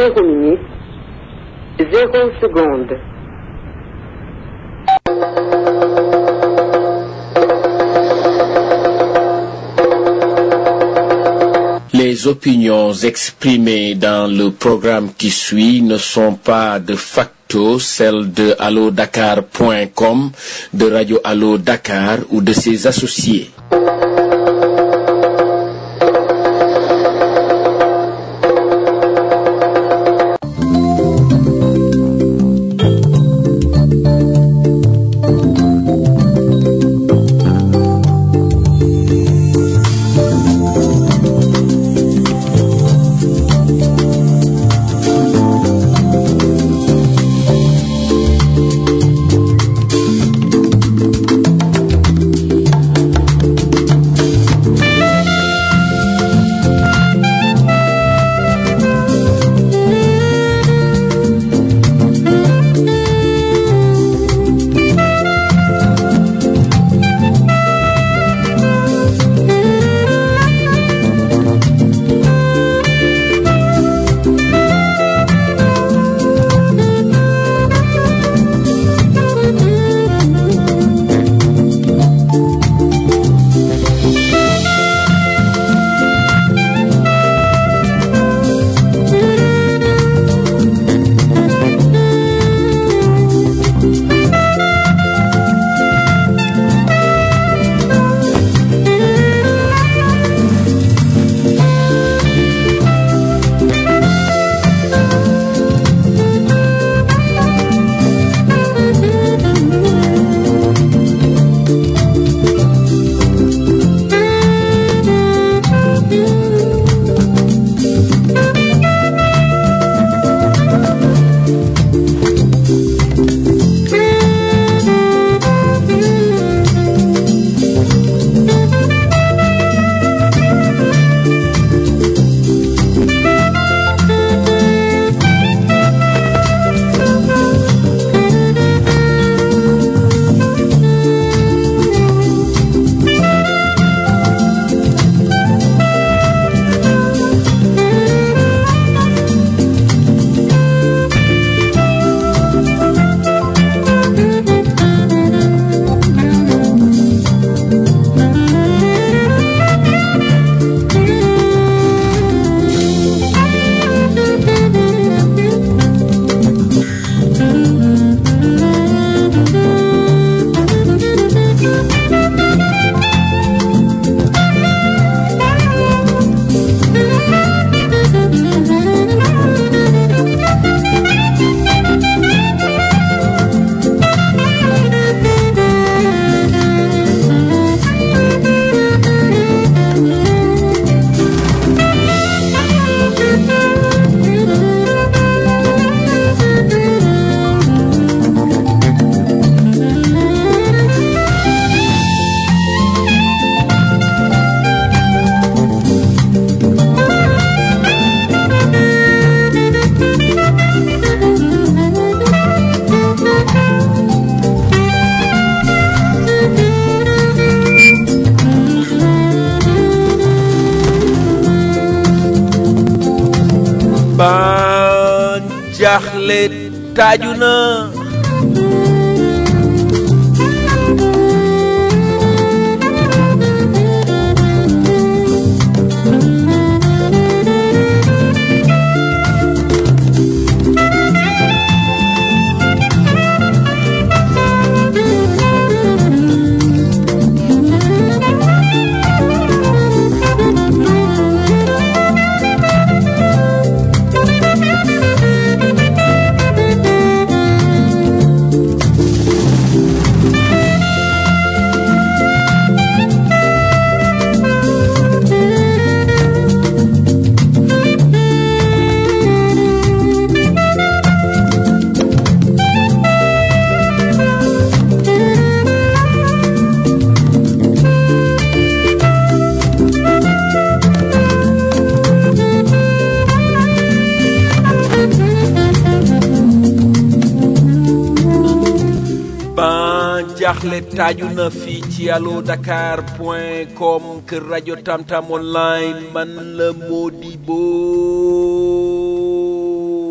zéro minute, zéro seconde. Les opinions exprimées dans le programme qui suit ne sont pas de facto celles de allodakar.com, de Radio Allo Dakar ou de ses associés. ban jaaxle taaju na ban jaaxle taaju na fii ci allo dakar point com kër rajo tamtam online man la Modibo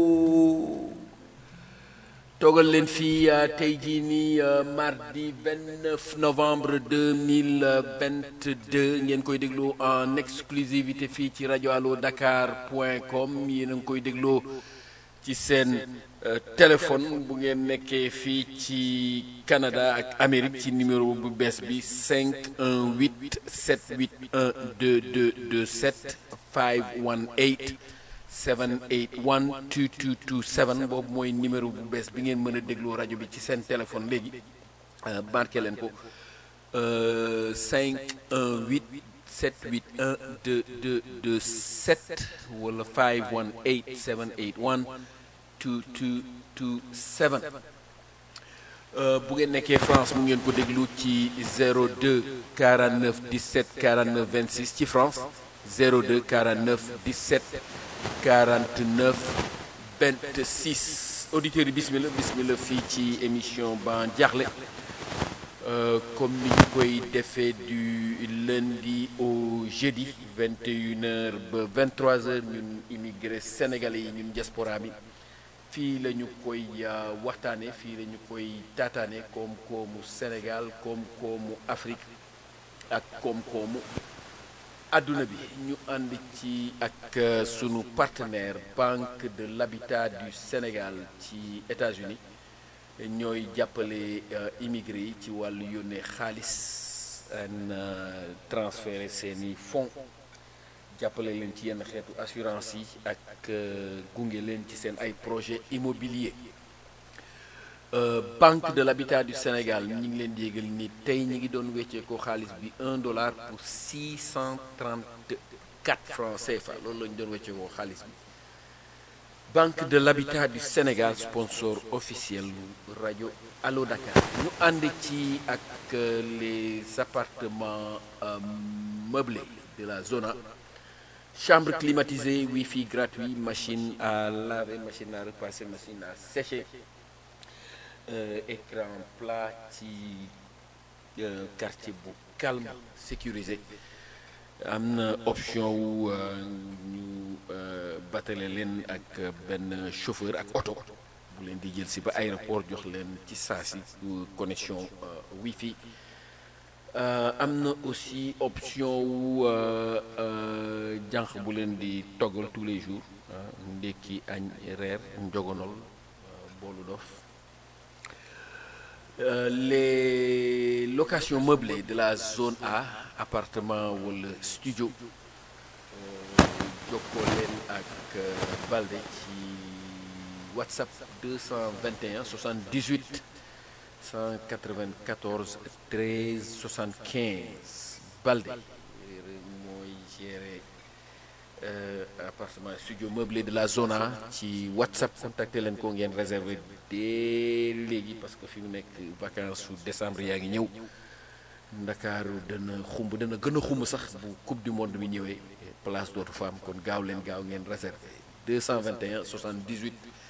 toogal leen fii tey jii nii mardi 29 novembre 2022 ngeen koy déglu en exclusivité fii ci rajo allo dakar point com yéen a ngi koy dégloo ci seen téléphone bu ngeen nekkee fii ci Canada ak Amérique ci numéro bu bees bi 518 781 2227 518 781 2227 boobu mooy numéro bu bees bi ngeen mën a déglu rajo bi ci seen téléphone léegi marqué leen ko 518 781 2227 wala 518 781 2227 bu ngeen nekkee France mu ngeen ko déglu ci 02 49 17 49 26 ci France 02 49 17 49 26 auditeurs yi bismillah bismillah fii ci émission Ban Diakhli comme ni ñu koy defee du lundi au jeudi 21h ba 23h ñun immigré sénégalais yi ñun diaspora bi fii la ñu koy waxtaane fii la ñu koy taataane koom-koomu Sénégal koom-koomu Afrique ak koom-koomu àdduna bi ñu ànd ci ak sunu partenaire Banque de l'Habitat du Sénégal ci États-Unis ñooy jàppale immigré yi ci wàllu yónnee xaalis en transférer seeni fonds jàppale leen ci yenn xeetu assurance yi ak gunge leen ci seen ay projet immobilier Banque de l'Habitat du Sénégal ñu ngi leen di yégal ni tey ñi ngi doon weccee ko xaalis bi un dollar pour 634 francs CFA loolu la ñu doon weccee ko xaalis bi Banque de l'Habitat du Sénégal sponsor officiel rajo Allo Dakar ñu ànd ci ak les appartements meublés de la zona chambre climatisée wifi gratuit machine à laver machine à repasser machine à sécher Euh, écran plat ci euh, quartier bu calme sécurisé am na option wu ñu batale leen ak benn chauffeur ak oto bu leen di jël si ba aéroport jox leen ci saa si connexion euh, wifi am na aussi option wu jànq bu leen di toggal tous les jours ndekki añ reer njogonol boolu dof Euh, les locations meublées de la zone A appartement wala studio jokkoo leen ak Balde ci WhatsApp 221 78 194 13 75 Balde mooy gérer euh, appartement studio meublé de la zone A ci WhatsApp contacter leen ko ngeen réserver dès léegi parce que fi mu nekk vacances su décembre yaa ngi ñëw ndakaaru dana xumb dana gën a xumb sax bu coupe du monde bi ñëwee place dootu fa am kon gaaw leen gaaw ngeen réserver 221 78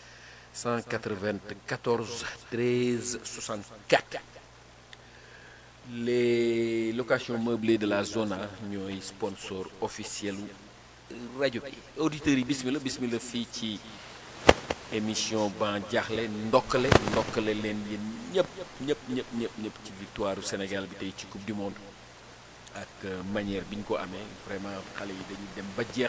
194 13 64 les locations meublées de la zona ñooy sponsor officiel rajo bi auditeurs yi bismillah bismillah fii ci émission Ban Diakhli ndokkale ndokkale leen yéen ñëpp ñëpp ñëpp ñëpp ñëpp ci victoire Sénégal bi tey ci coupe du monde ak manière bi ñu ko amee vraiment xale yi dañuy dem ba jeex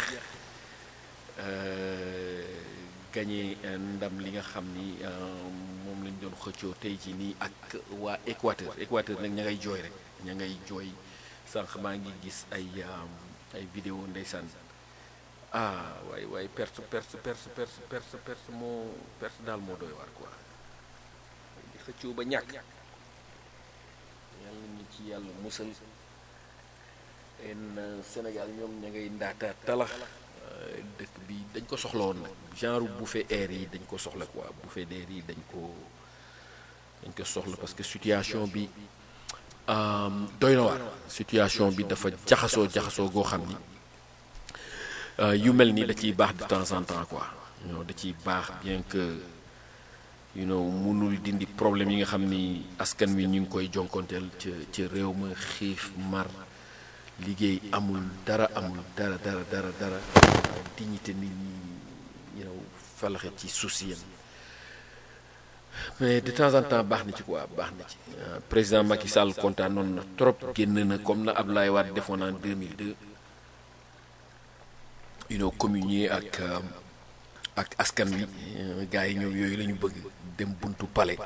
gagné ndam li nga xam ni moom lañ doon xëccoo tey ci nii ak waa Équateur Équateur nag ña ngay jooy rek ña ngay jooy sànq maa ngi gis ay ay vidéo ndeysaan ah waaye waaye perte perte perte perte perte perte moo perte daal moo doy waar quoi di xëccoo ba ñàkk yàlla ñu ci yàlla musal en Sénégal ñoom ña ngay ndaata talax dëkk bi dañ ko soxla woon nag genre bouffée air yi dañ ko soxla quoi bouffée d'air yi dañ ko dañ ko soxla parce que situation bi doy na waar situation bi dafa jaxasoo jaxasoo goo xam ni yu mel ni da ciy baax de temps en temps quoi you da ciy baax bien que you know mënul dindi problème yi nga xam ni askan wi ñu ngi koy jonkonteel ca ca réew ma xiif mar liggéey amul dara amul dara dara dara dara dignité nit ñi you know falaxe ci suuf si yéen mais de temps en temps baax na ci quoi baax na ci président Macky Sall kontaanoon na trop génn na comme na Abdoulaye Wade defoon en 2002 you know communier ak ak askan wi gars yi ñoom yooyu la ñu bëgg dem buntu palais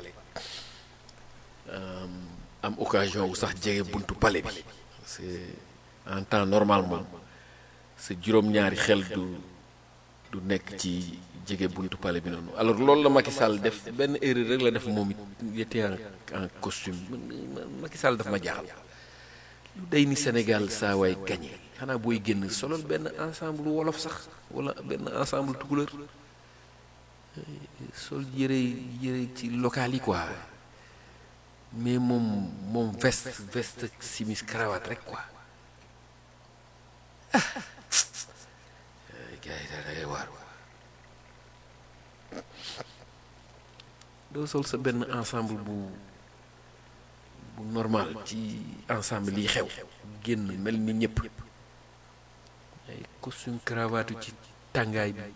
am occasion wu sax jege buntu palais bi c'est en temps normal moom sa juróom-ñaari xel du du nekk ci jege buntu palais bi noonu alors loolu la Macky Sall def benn erreur rek la def moom it était en en costume Macky Sall daf ma jaaxal lu day ni Sénégal saa waay gagné xanaa booy génn solol benn ensemble wolof sax wala benn ensemble tukulër sol yëre yëre ci local yi quoi mais moom moom veste veste simis cravate rek quoi ah gars yi daal da ngay waar doo sol sa benn ensemble bu bu normal ci ensemble yi xew génn mel ni ñëpp ay costume cravate ci tàngaay bi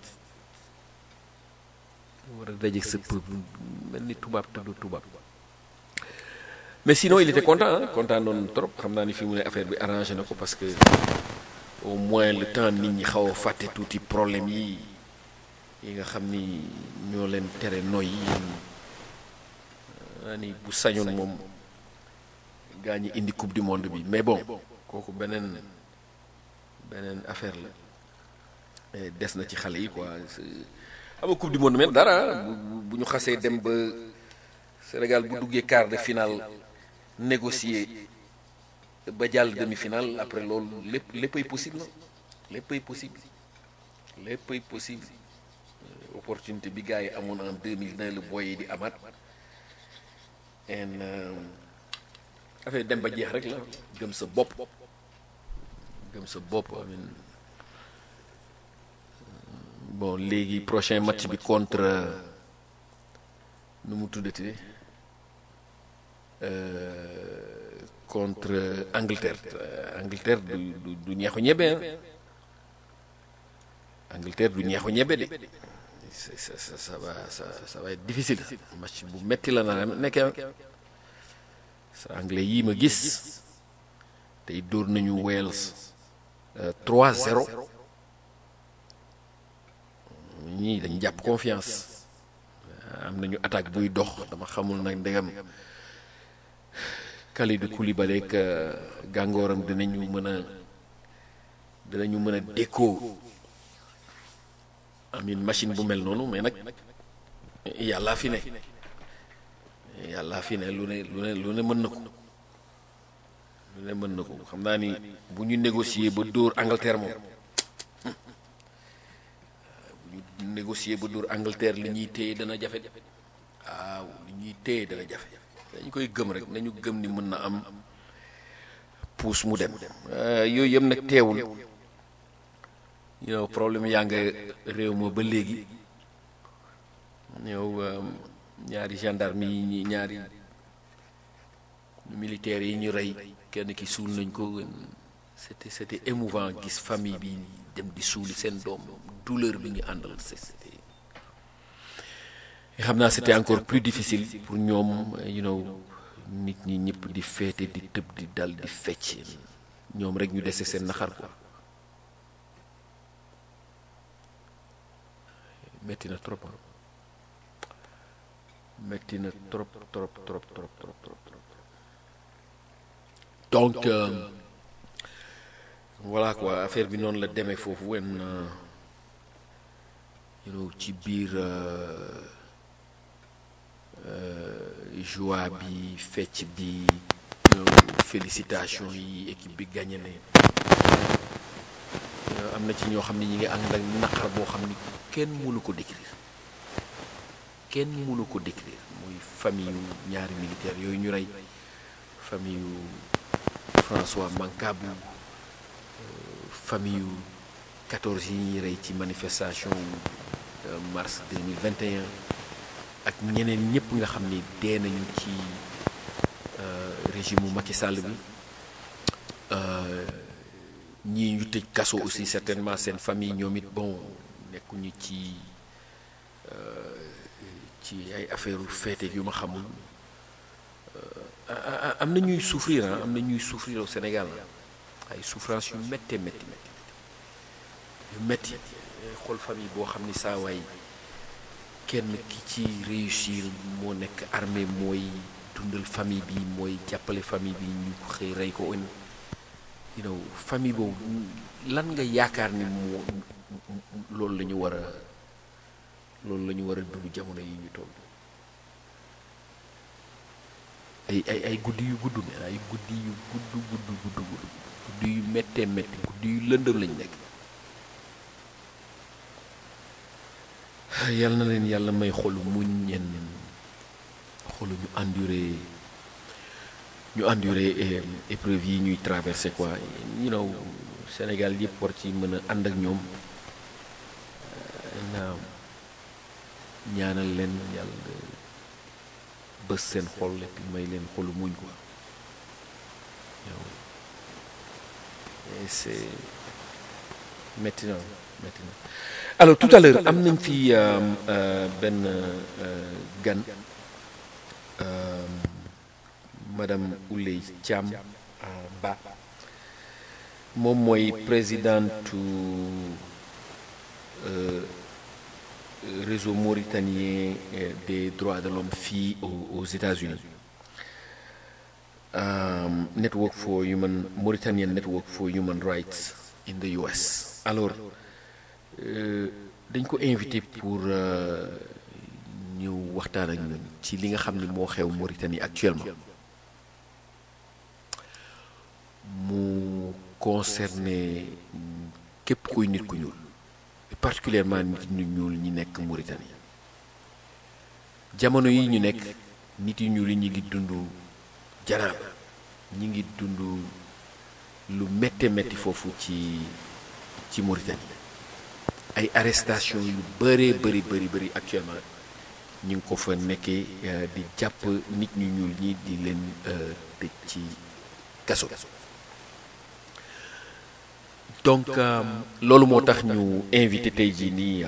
war a daje sa peuple mel ni tubaab te du tubaab mais sinon il était content ah content noonu trop xam naa ni fi mu ne affaire bi arrangé na ko parce que au moins le temps nit ñi xaw a fàtte tuuti problème yi yi nga xam ni ñoo leen tere noy yi naa ni bu sañoon moom gaa ñi indi coupe du monde bi mais bon kooku beneen beneen affaire la des na ci xale yi quoi xam nga coupe du monde mais dara bu ñu xasee dem ba Sénégal bu duggee quart de finale négocier ba jàll demi-finale après loolu lépp léppay possible na léppay possible léppay possible opportunité bi gars yi amoon en 2009 le boy yi di amaat en affaire dem ba jeex rek la gëm sa bopp gëm sa bopp amin bon léegi prochain match bi contre nu mu tuddati contre Angleterre Angleterre du du du ñeexu ñebe Angleterre du ñeexu ñebe de ça ça ça va ça ça va être difficile match bu metti la na nekkee sa anglais yii ma gis tey dóor nañu Wales 3-0 ñii dañ jàpp confiance am nañu attaque buy dox dama xamul nag ndegam Kalidou Koulibaly ak gàngooram dinañu mën a dinañu mën a dékkoo amin machine bu mel noonu mais nag yàllaa fi ne yàllaa fi ne lu ne lu ne lu ne mën na ko lu ne mën na ko xam naa ni bu ñu négocier ba dóor Angleterre moom bu ñu négocier ba dóor Angleterre li ñuy téye dana jafe waaw li ñuy téye dana jafe dañu koy gëm rek nañu gëm ni mën na am puus mu dem yooyu yëpp nag teewul you know problème yaa nga réew ma ba léegi yow ñaari gendarme yi ñaari militaires yi ñu rey kenn ki suul nañ ko c'était c'était émouvant gis famille bi dem di suuli seen doom douleur bi ñu àndal c'était xam naa c'était encore plus difficile pour ñoom you know nit ñi ñëpp di féete di tëb di dal di fecc ñoom rek ñu dese seen naxar quoi metti na trop metti na trop trop trop trop trop trop trop donc euh, voilà quoi affaire bi noonu la demee foofu wen you know ci biir joie bi fecc bi félicitation yi équipe bi gagné ne am na ci ñoo xam ne ñi ngi ànd ak naqar boo xam ni kenn mënu ko décrire kenn mënu ko décrire muy famille yu ñaari militaire yooyu ñu rey famille yu François Mancabou famille yu 14 yi ñuy rey ci manifestation mars 2021 ak ñeneen ñëpp nga xam ni dee nañu ci régime mu Macky Sall bi ñii ñu tëj kaso aussi certainement seen famille ñoom it bon nekkuñu ci ci ay affaire féete yu ma xamul am na ñuy souffrir ah am na ñuy souffrir au Sénégal ay souffrance yu méttee métti yu métti xool famille boo xam ni saa waay kenn ki ci réussir moo nekk armée mooy dundal famille bi mooy jàppale famille bi ñu xëy rey ko ën you know famille boobu lan nga yaakaar ni moo loolu la ñu war a loolu la ñu war a dund jamono yi ñu toll ay ay ay guddi yu gudd mais ay guddi yu gudd gudd gudd gudd guddi yu méttee métti guddi yu lëndëm lañ nekk yal na leen yàlla may xolu muñ ñenn xolu ñu enduré ñu enduré épreuve yi ñuy traversé quoi you know Sénégal yëpp war ci mën a ànd ak ñoom naam ñaanal leen yàlla bës seen xol et puis may leen xolu muñ quoi yow et c'est métti na métti na alors tout à l'heure am nañ fi benn gan madame Ouley Thiam Ba moom mooy présidentu réseau mauritanien des droits de l'homme fii aux États-Unis network for human Mauritanian network for human rights in the US alors dañ ko invité pour ñu waxtaan ak ñun ci li nga xam ni moo xew Mauritanie actuellement mu concerné képp kuy nit ku ñuul particulièrement nit ñu ñuul ñi nekk Mauritanie jamono yi ñu nekk nit yu ñuul yi ñu ngi dund janaab ñi ngi dund lu métte métti foofu ci ci Mauritanie ay arrestation yu bëree bëri bëri bëri actuellement ñu ngi ko fa nekkee di jàpp nit ñu ñuul ñi di leen tëj ci kaso donc loolu moo tax ñu invité tey jii nii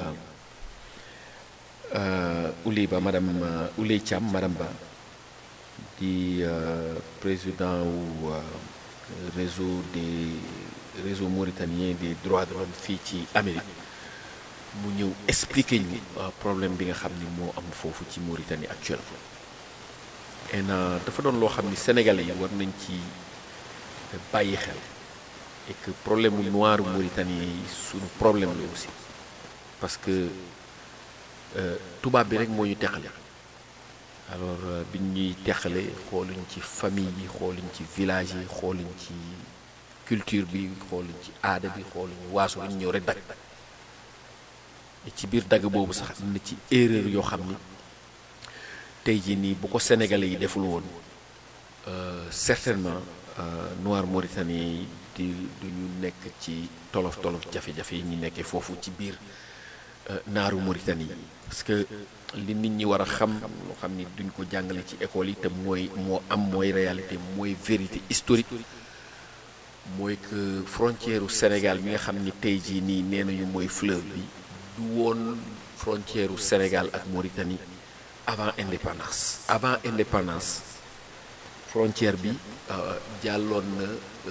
Ouley Ba madame Ouley Thiam madame Ba di président wu réseau des réseau mauritanien des droits de l'homme fii ci Amérique mu ñëw expliquer ñu problème bi nga xam ni moo am foofu ci Mauritanie actuellement et dafa doon loo xam ni sénégalais yi war nañ ci bàyyi xel et que problème mu noir mauritanien yi suñu problème la aussi parce que tubaab bi rek moo ñu teqale alors biñ ñuy teqale xooluñ ci famille yi xooluñ ci village yi xooluñ ci culture bi xooluñ ci aada bi xooluñ waaso lañ ñëw rek dagg ci biir dagg boobu sax am na ci erreur yoo xam ni tey jii nii bu ko sénégalais yi deful woon certainement noir mauritanien yi di du ñu nekk ci tolof tolof jafe-jafe yi ñu nekkee foofu ci biir naaru Mauritanie yi parce que li nit ñi war a xam loo xam ni duñ ko jàngale ci école yi te mooy moo am mooy réalité mooy vérité historique mooy que frontière u Sénégal bi nga xam ni tey jii nii nee nañu mooy fleuve bi du woon frontière u Sénégal ak Mauritanie avant indépendance avant indépendance frontière bi jàlloon na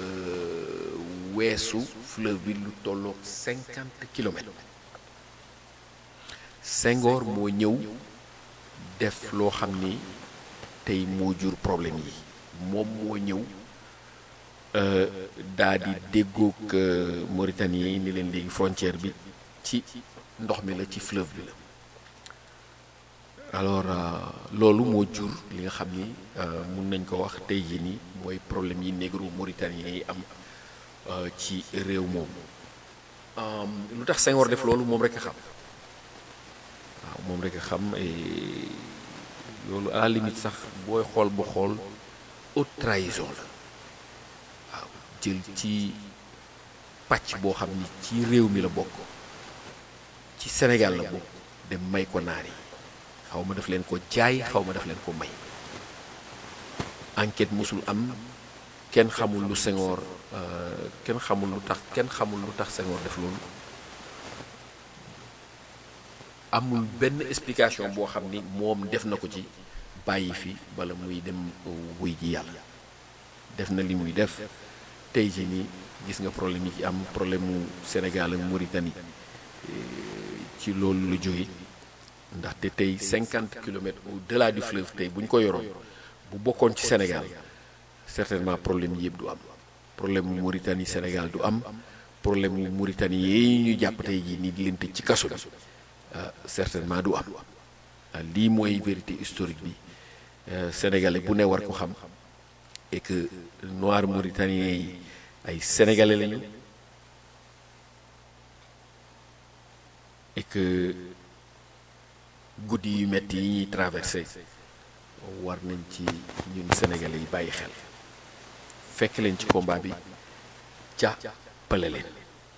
weesu fleuve bi lu tolloog cinquante kilomètres Senghor moo ñëw def loo xam ni tey moo jur problème yi moom moo ñëw daa di déggoog Mauritanie yi ni leen léegi frontière bi ci ndox mi la ci fleuve bi la alors loolu moo jur li nga xam ni mun nañ ko wax tey jii nii mooy problème yi négro mauritanien yi am ci réew moomu lu tax Senghor def loolu moom rek a xam waaw moom rek a xam loolu à la limite sax booy xool ba xool haute trahison la waaw jël ci pàcc boo xam ni ci réew mi la bokk ci Sénégal la bokk dem may ko naar yi xaw ma daf leen ko jaay xaw ma daf leen ko may enquête mosul am kenn xamul lu Senghor kenn xamul lu tax kenn xamul lu tax Senghor def loolu amul benn explication boo xam ni moom def na ko ci bàyyi fi wala muy dem wuy ji yàlla def na li muy def tey jii nii gis nga problème yi ci am problème mu Sénégal ak Mauritanie ci loolu la jóge ndaxte tey cinquante kilomètres au-delà du fleuve tey bu ñu ko yoroon bu bokkoon ci Sénégal certainement problème yi yëpp du am problème mu Mauritanie Sénégal du am problème mu Mauritanie yi ñu jàpp tey jii nii di leen tëj ci kaso bi certainement du am lii mooy vérité historique bi sénégalais bu ne war ko xam et que noir mauritanien yi ay sénégalais lañu et que guddi yu metti yi ñuy traversé war nañ ci ñun sénégalais yi bàyyi xel fekk leen ci combat bi jàppale leen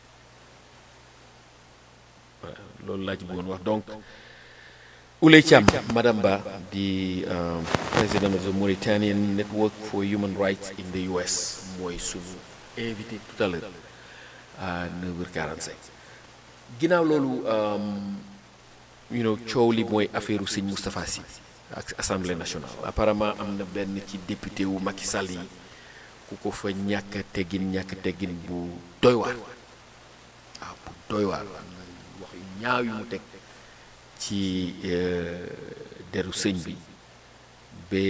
voilà loolu laa ci bëggoon wax donc Ouley Thiam Madame Ba di président of the Mauritanian Network for Human Rights in the US mooy suñu invité tout à l'heure à 9h45 ginnaaw loolu you know coow li mooy affaire sëñ Moustapha Sy ak assemblée nationale apparemment am na benn ci député wu Macky Sall yi ku ko fa ñàkk teggin ñàkk teggin bu doy waar waaw bu doy waar wax yu ñaaw yu mu teg ci deru sëñ bi ba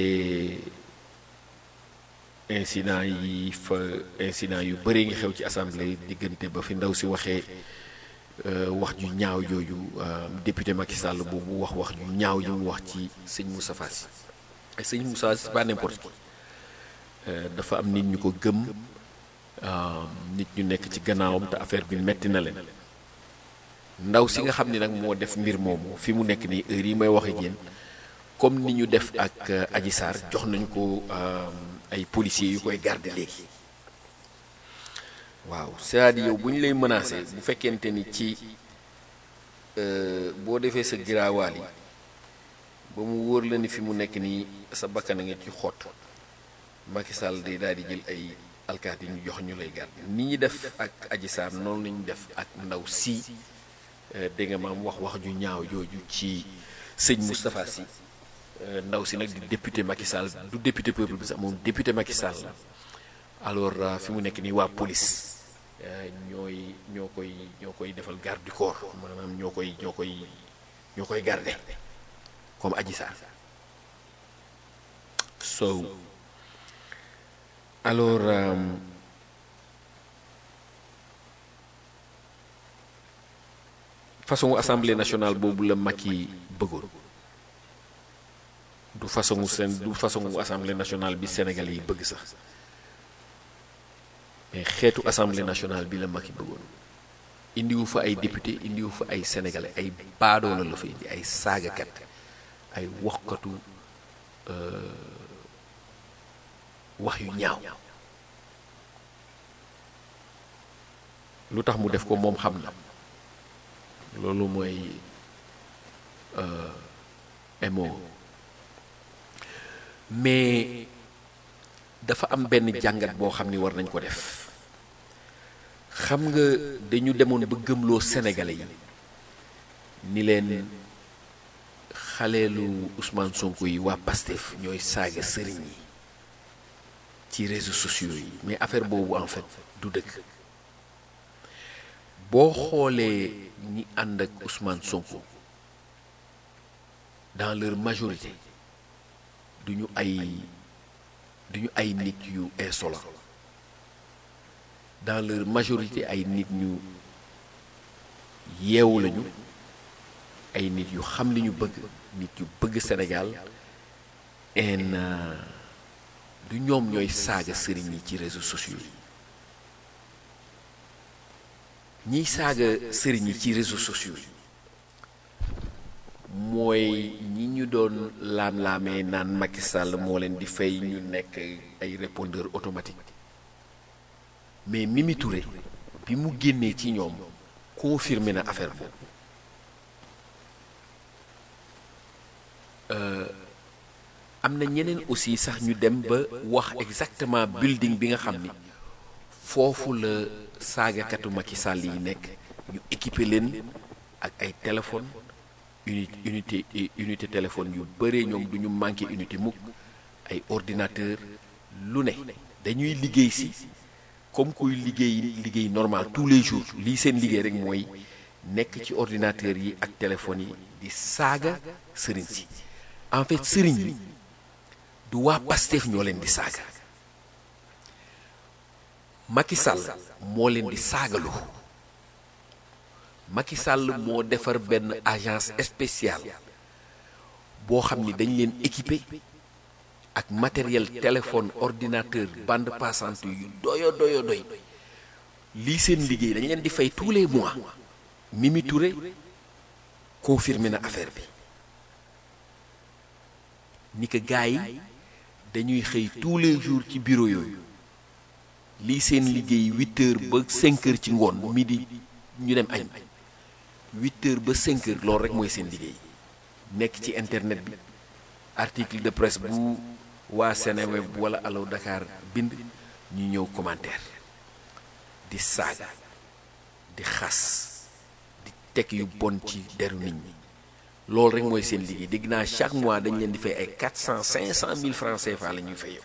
incident yi fa incident yu bëri ngi xew ci assemblée diggante ba fi ndaw si waxee wax ju ñaaw jooju député Macky Sall boobu wax wax ju ñaaw ju mu wax ci sëñ Moustapha Sy et sëñ Moustapha Sy c'est pas n'importe qui dafa am nit ñu ko gëm nit ñu nekk ci gannaawam te affaire bi metti na leen ndaw si nga xam ni nag moo def mbir moomu fi mu nekk nii heure yi may waxe yéen comme ni ñu def ak Adji Sarr jox nañu ko ay policiers yu koy garder léegi waaw c'est-à-dire yow bu ñu lay menacer bu fekkente ni ci boo defee sa giraawaal yi ba mu wóor la ni fi mu nekk nii sa bakkan a nga ci xott Macky Sall day daal di jël ay alkaati yi ñu jox ñu lay garder ni ñi def ak Adji Sarr noonu lañu def ak ndaw si dégg nga maam wax wax ju ñaaw jooju ci sëñ Moustapha Sy ndaw si nag di député Macky Sall du député peuple bi sax moom député Macky Sall la alors fi mu nekk nii waa police ñooy ñoo koy ñoo koy defal garde du corps maanaam ñoo koy ñoo koy ñoo koy garder comme Adji Sarr so alors façon assemblée nationale boobu la Macky bëggoon du façon seen du façon assemblée nationale bi Sénégalais yi bëgg sax mais xeetu assemblée nationale bi la Macky bëggoon indiwu fa ay député indiwu fa ay sénégalais ay baadoola la fa indi ay saagakat ay waxkatu wax yu ñaaw lu tax mu def ko moom xam na loolu mooy emo mais dafa am benn jàngat boo xam ni war nañ ko def xam nga dañu demoon ba gëmloo sénégalais yi ni leen xaleelu Ousmane Sonko yi waa Pastef ñooy saaga sëriñ yi ci réseaux sociaux yi mais affaire boobu en fait du dëkk boo xoolee ñi ànd ak Ousmane Sonko dans leur majorité duñu ay duñu ay nit yu insolent dans leur majorité ay nit ñu yeewu lañu ay nit yu xam li ñu bëgg nit yu bëgg Sénégal en du ñoom ñooy saaga sëriñ yi ci réseaux sociaux yi ñiy saaga sëriñ yi ci réseaux sociaux yi mooy ñi ñu doon laam-laamee naan Macky Sall moo leen di fay ñu nekk ay répondeur automatique mais Mimi Touré bi mu génnee ci ñoom confirmé na affaire boobu am na ñeneen aussi sax ñu dem ba wax exactement building bi nga xam ni foofu la saagakatu Macky Sall yi nekk ñu équipé leen ak ay téléphone unité unité unité téléphone yu bëree ñoom du ñu manqué unité mukk ay ordinateur lu ne dañuy liggéey si comme kuy liggéey liggéey normal tous les jours lii seen liggéey rek mooy nekk ci ordinateur yi ak téléphone yi di saaga sëriñ si en fait sëriñ yi du waa Pastef ñoo leen di saaga Macky Sall moo leen di saagalu Macky Sall moo defar benn agence spéciale boo xam ni dañ leen équipé ak matériel téléphone ordinateur bande passante yu doyo doyo doy lii seen liggéey dañ leen di fay tous les mois Mimi Touré confirmé na affaire bi ni que gars yi dañuy xëy tous les jours ci bureau yooyu lii seen liggéey huit heures ba cinq heures ci ngoon midi ñu dem añ huit heures ba cinq heures loolu rek mooy seen liggéey nekk ci internet bi article de presse bu waa Seneweb wala Allo Dakar bind ñu ñëw commentaire di saaga di xas di teg yu bon ci deru nit ñi loolu rek mooy seen liggéey dégg naa chaque mois dañ leen di fay ay quatre cent cinq cent mille francs CFA la ñuy fayoo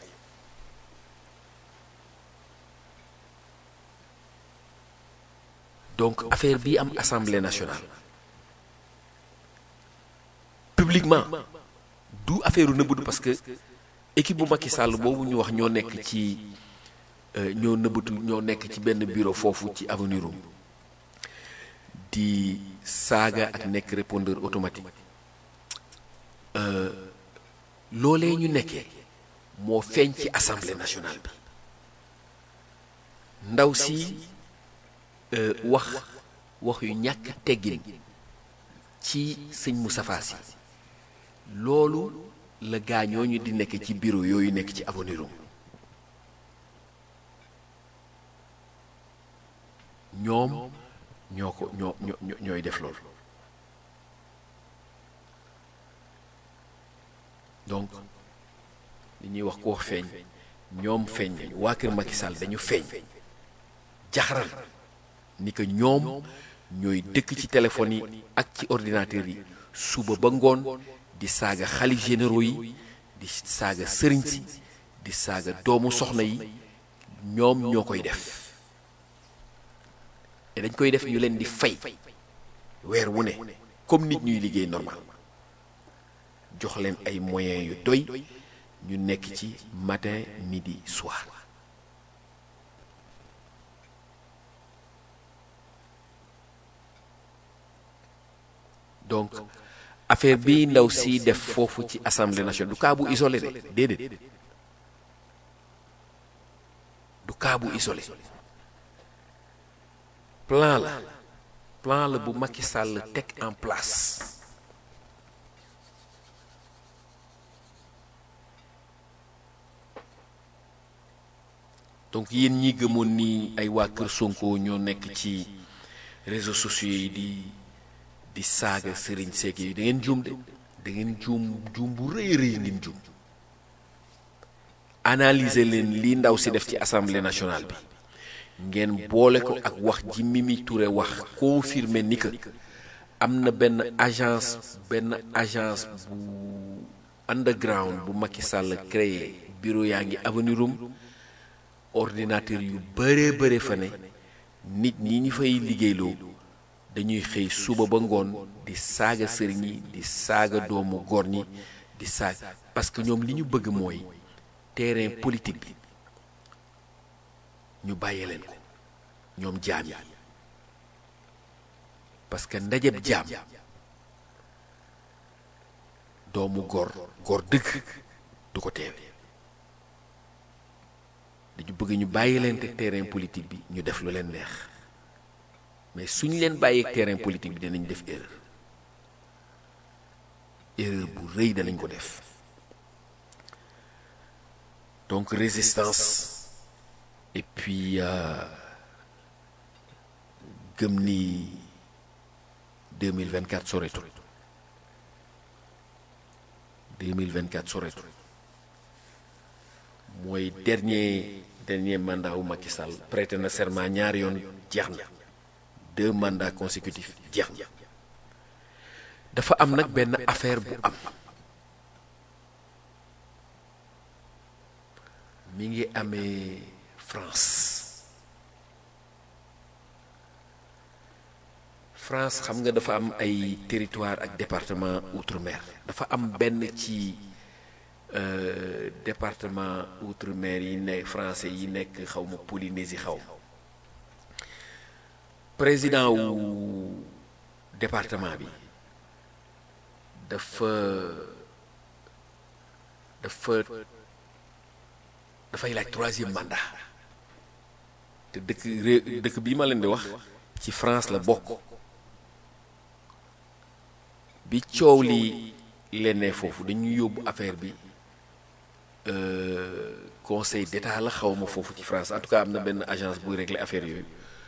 donc affaire bii am assemblée nationale publiquement du affaire u nëbbatu parce que équipe bu Macky Sall boobu ñu wax ñoo nekk ci ñoo nëbbatu ñoo nekk ci benn bureau foofu ci avenue Roume di saaga ak nekk répondeur automatique loolee ñu nekkee moo feeñ ci assemblée nationale bi ndaw si wax wax yu ñàkk teggin ci sëñ Moustapha Sy loolu la gaañooñu di nekk ci bureau yooyu nekk ci avenue Roume ñoom ñoo ko ñoo ñoo ñooy def loolu donc li ñuy wax ko wax feeñ ñoom feeñ nañu waa kër Macky Sall dañu feeñ jaxaral ni que ñoom ñooy dëkk ci téléphone yi ak ci ordinateur yi suba ba ngoon di saaga xalif généraux yi di saaga sëriñ si di saaga doomu soxna yi ñoom ñoo koy def te dañ koy def ñu leen di fay weer wu ne comme nit ñuy liggéey normal jox leen ay moyens yu doy ñu nekk ci matin midi soir donc affaire bi ndaw si def foofu ci assemblée nationale du cas bu isolé de déedéet du cas bu isolé plan la plan la bu Macky Sall teg en place donc yéen ñi gëmoon ni ay waa kër Sonko ñoo nekk ci réseaux sociaux yi di di saaga sëriñ seeg yi da ngeen juum de da ngeen juum juum bu rëy rëy ngeen juum analyser leen li ndaw si def ci assemblée nationale bi ngeen boole ko ak wax ji Mimi Touré wax confirmer ni que am na benn agence benn agence bu underground bu Macky Sall créé bureau yaa ngi avenue Roume ordinateur yu bëree bëre fa ne nit ñi ñu fay liggéeyloo dañuy xëy suba ba ngoon di saaga sëriñ yi di saaga doomu góor ñi di saaga parce que ñoom li ñu bëgg mooy terrain politique bi ñu bàyyee leen ko ñoom jaam yi parce que ndajeb jaam doomu góor góor dëgg du ko teewe dañu bëgg ñu bàyyi leen te terrain politique bi ñu def lu leen neex mais suñu leen bàyyeeg terrain politique bi dinañ def erreur erreur bu rëy danañ ko def donc résistance et puis gëm ni 2024 soreetul 2024 soreetul mooy dernier dernier mandat wu Macky Sall prêté na serment ñaari yoon jeex na deux mandats consécutifs jeex na dafa am nag benn affaire bu am mi ngi amee France France xam nga dafa am ay territoire ak département outre-mer dafa am benn ci euh, département outre-mer yi nekk français yi nekk xaw ma Polynésie xaw ma président wu département bi dafa dafa dafay laaj troisième mandat te dëkk ré dëkk bii ma leen di wax ci France la bokk bi coow li lennee foofu dañuy yóbbu affaire bi euh, conseil d'état la xaw ma foofu ci France en tout cas am na benn agence buy régler affaire yooyu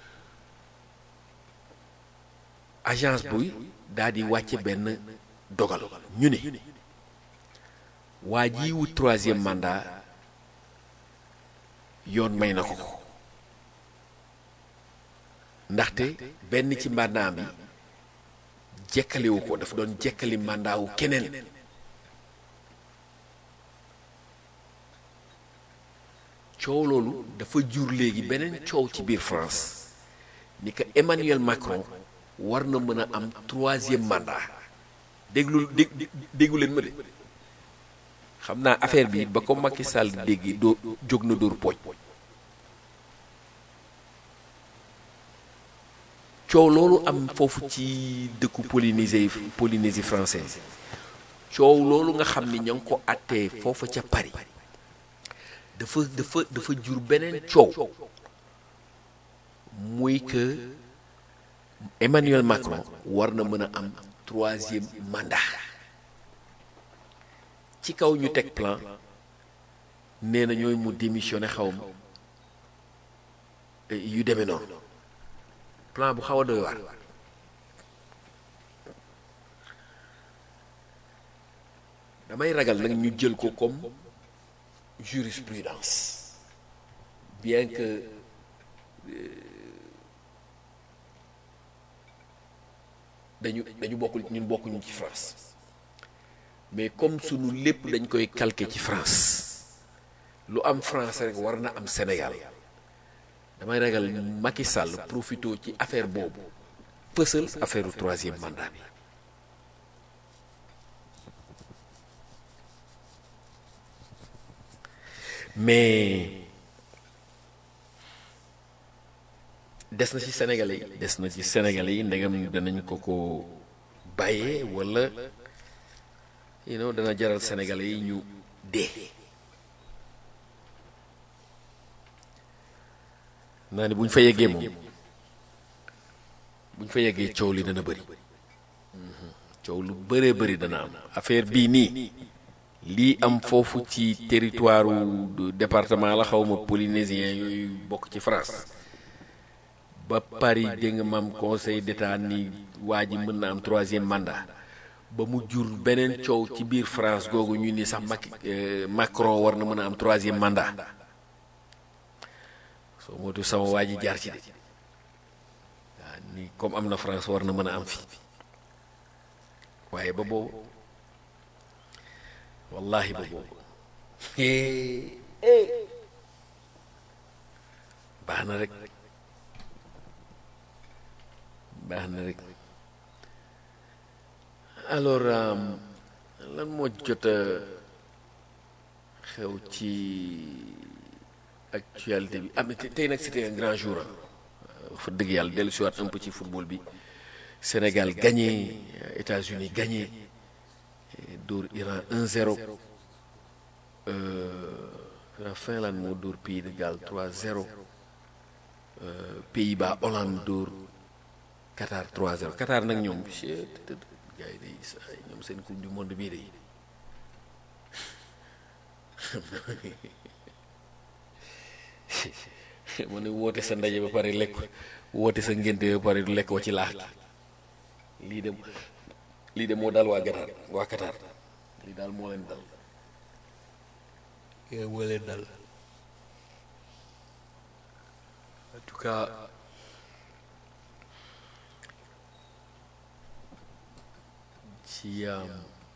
agence buy daal di wàcce benn dogal ñu ne waa ji wut troisième mandat yoon may na ko ko ndaxte benn ci mandat bi jekkaliwu ko dafa doon jekkali mandat wu keneen coow loolu dafa jur léegi beneen coow ci biir France ni que Emmanuel Macron war na mën a am troisième mandat déglu dég déggu leen ma de xam naa affaire bi ba ko Macky Sall dégg doo jóg na dóor pooj coow loolu am foofu ci dëkku Polynésie Polynésie française coow loolu nga xam ni ña ngi ko àttee foofa ca Paris dafa dafa dafa jur beneen coow muy que Emmanuel Macron war na mën a am troisième mandat ci kaw ñu teg plan nee na ñooy mu démissionné xaw ma yu demee noonu plan bu xaw a doy waar damay ragal nag ñu jël ko comme jurisprudence bien que dañu dañu bokkul ñun bokkuñu ci France mais comme sunu lépp dañ koy calquer ci France lu am France rek war na am Sénégal damay ragal Macky Sall profito ci affaire boobu fësal affaire u troisième mandat bi mais des na ci Sénégalais yi des na ci Sénégalais yi ndegam danañ ko ko bàyyee walla you know dana jaral Sénégalais yi ñu dee naa ni bu ñu fa yeggee moom bu ñu fa yeggee coow li dana bëri coow lu bëree bëri dana am affaire bii nii lii am foofu ci territoire u département la xawma polynésien yooyu bokk ci France ba Paris dégg nga maam conseil d'état ni waa ji mën na am troisième mandat ba mu jur beneen coow ci biir France googu ñu ni sax Macky Macron war na mën a am troisième mandat soo mootu sama waa ji jaar ci de waaw ni comme am na France war na mën a am fi waaye ba boobu wallahi ba boobu baax na rek baax na rek alors lan moo jot a xew ci actualité bi am tey nag c'était un grand jour fa dëgg yàlla dellu si waat un peu ci football bi Sénégal gagné États-Unis gagné dóor Iran 1-0 Finlande moo dóor Pays de Galles 3-0 Pays-Bas Hollande dóor Qatar 3-0 Qatar nag ñoom gars yi day ñoom seen coupe du monde bii day mu ne woote sa ndaje ba pare lekk woote sa ngénte ba pare du lekk wa ci laax gi lii de lii de moo daal waa Qatar waa Qatar lii daal moo leen dal moo leen dal en tout cas ci um,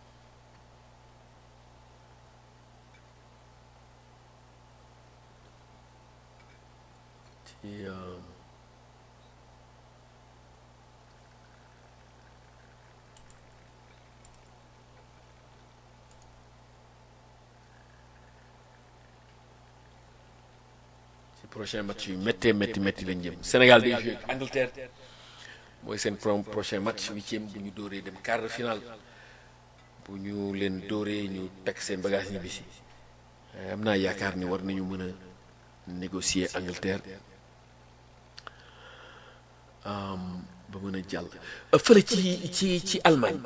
ci um, ci prochain match yu méttee métti métti lañ jëm Sénégal day joué ak Angleterre mooy seen pro prochain match huitième bu ñu dóoree dem quart de finale bu ñu leen dóoree ñu teg seen bagage ñibbisi am naa yaakaar ni war nañu mën a négocier Angleterre um, ba mën a jàll. fële ci ci ci Allemagne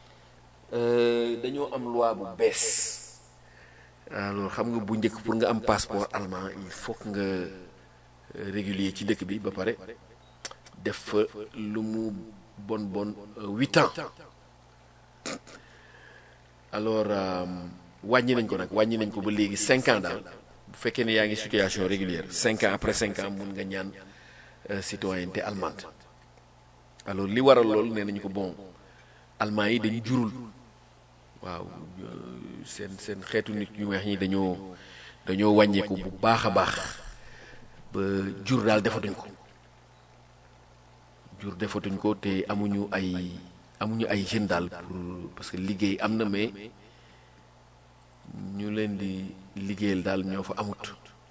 dañoo am loi bu bees alors xam nga bu njëkk pour nga am passeport allemand il faut que nga régulier ci dëkk bi ba pare def fa lu mu bon bon huit ans alors wàññi nañ ko nag wàññi nañ ko ba léegi cinq ans daal bu fekkee ne yaa ngi situation régulière cinq ans après cinq ans mun nga ñaan citoyenneté allemande alors li waral loolu nee nañu ko bon allemand yi dañu jurul waaw seen seen xeetu nit ñu weex ñi dañoo dañoo wàññeeku bu baax a baax ba jur daal defatuñ ko jur defatuñ ko te amuñu ay amuñu ay jeunes daal pour parce que liggéey am na mais ñu leen di liggéeyal daal ñoo fa amut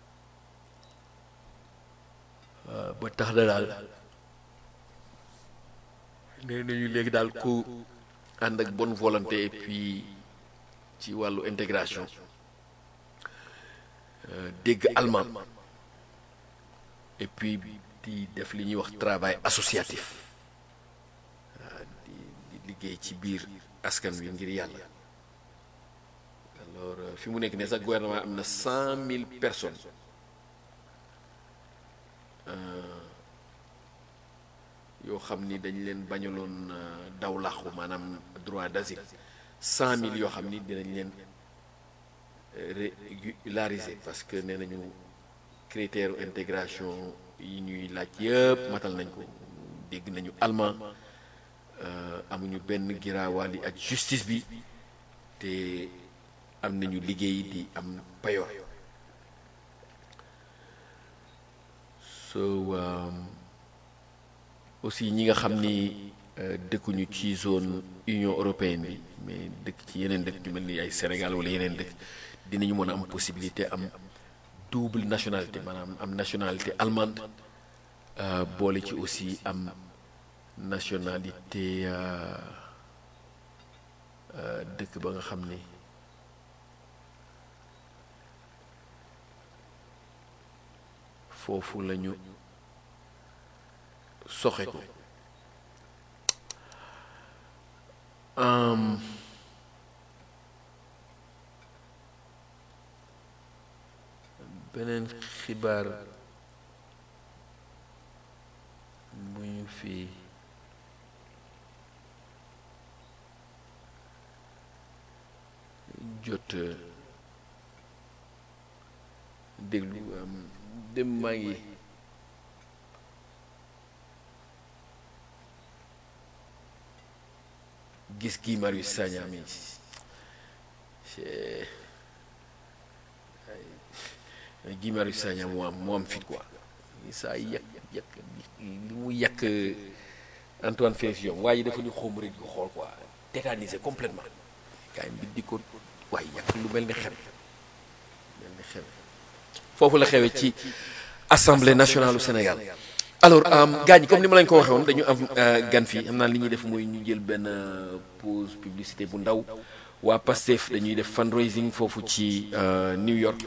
ba tax na daal nee nañu léegi daal ku ànd ak bonne volonté et puis ci wàllu intégration dégg allemand et puis di def li ñuy wax travail associatif di di liggéey ci biir askan wi ngir yàlla alors fi mu nekk ne sax gouvernement am na cent mille personnes yoo xam ni dañ leen bañaloon daw làqu maanaam droit d'asile cent mille yoo xam ni dinañ leen régulariser parce que nee nañu critère intégration yi ñuy laaj yëpp matal nañ ko dégg nañu allemand amuñu benn giraawaali ak justice bi te am nañu liggéey di am payoor so aussi ñi nga xam ni dëkkuñu ci zone Union européenne bi mais dëkk ci yeneen dëkk yu mel ni ay Sénégal wala yeneen dëkk dinañu mën a am possibilité am double nationalité maanaam am nationalité allemande boole ci aussi am nationalité dëkk ba nga xam ni foofu lañu soxe ko beneen xibaar bu ñu fi jot déglu dem maa ngi gis Guy Marius Sagna mi Guy Marius Sagna moo am moo am fit quoi saa yàq yàq li mu yàq Antoine Félix Diome waaye dafa ñu xóom rek di ko xool quoi tétanisé complètement kaay bi di ko waaye yàq lu mel ni xel mel ni xel foofu la xewee ci assemblée nationale du Sénégal alors gaañ comme ni ma lañ ko waxee woon dañu am gan fii xam naa li ñuy def mooy ñu jël benn pause publicité bu ndaw waa Pastef dañuy def fundraising foofu ci New York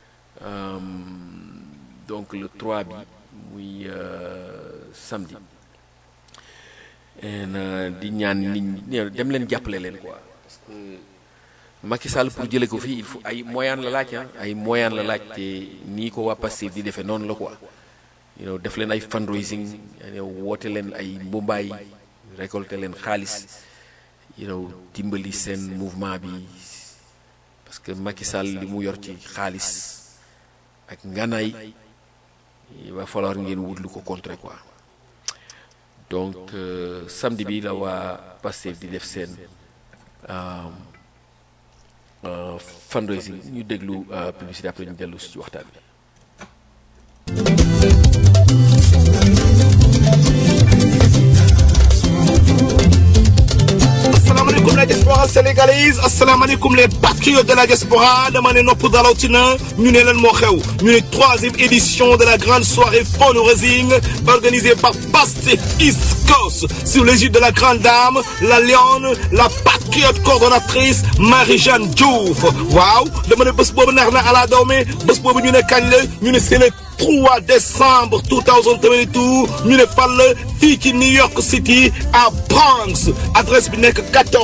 donc le 3 bi muy samedi di ñaan nit ñi dem leen jàppale leen quoi parce que Macky Sall pour jëlee ko fii il faut ay moyens la laaj ah ay moyens la laaj te nii ko waa Pastef di defee noonu la quoi. you know def leen ay fundraising you know woote leen ay mbumbaay récolter leen xaalis you know dimbali seen mouvement bi parce que Macky Sall li mu yor ci xaalis ak nganaay il va falloir ngeen wut lu ko contrer quoi donc samedi bi la waa Pastef di def seen fundraising ñu déglu publicité après ñu dellu ci waxtaan bi. asalaamaaleykum la diaspora sénégalaise asalaamaaleykum les patriotes de la diaspora dama ne nopp dalawtina ñu ne leen moo xew ñu ne troisième édition de la grande soirée fundraising organisée par Pastef East Coast sous l'égide de la grande dame la lionne la patriote coordonnatrice Marie-Jeanne Diouf waaw dama ne bés boobu neex na ala dawme bés boobu ñu ne kañ la ñu ne c'est le 3 décembre 2022 ñu ne fan la fii ci New York City à Bronx adresse bi nekk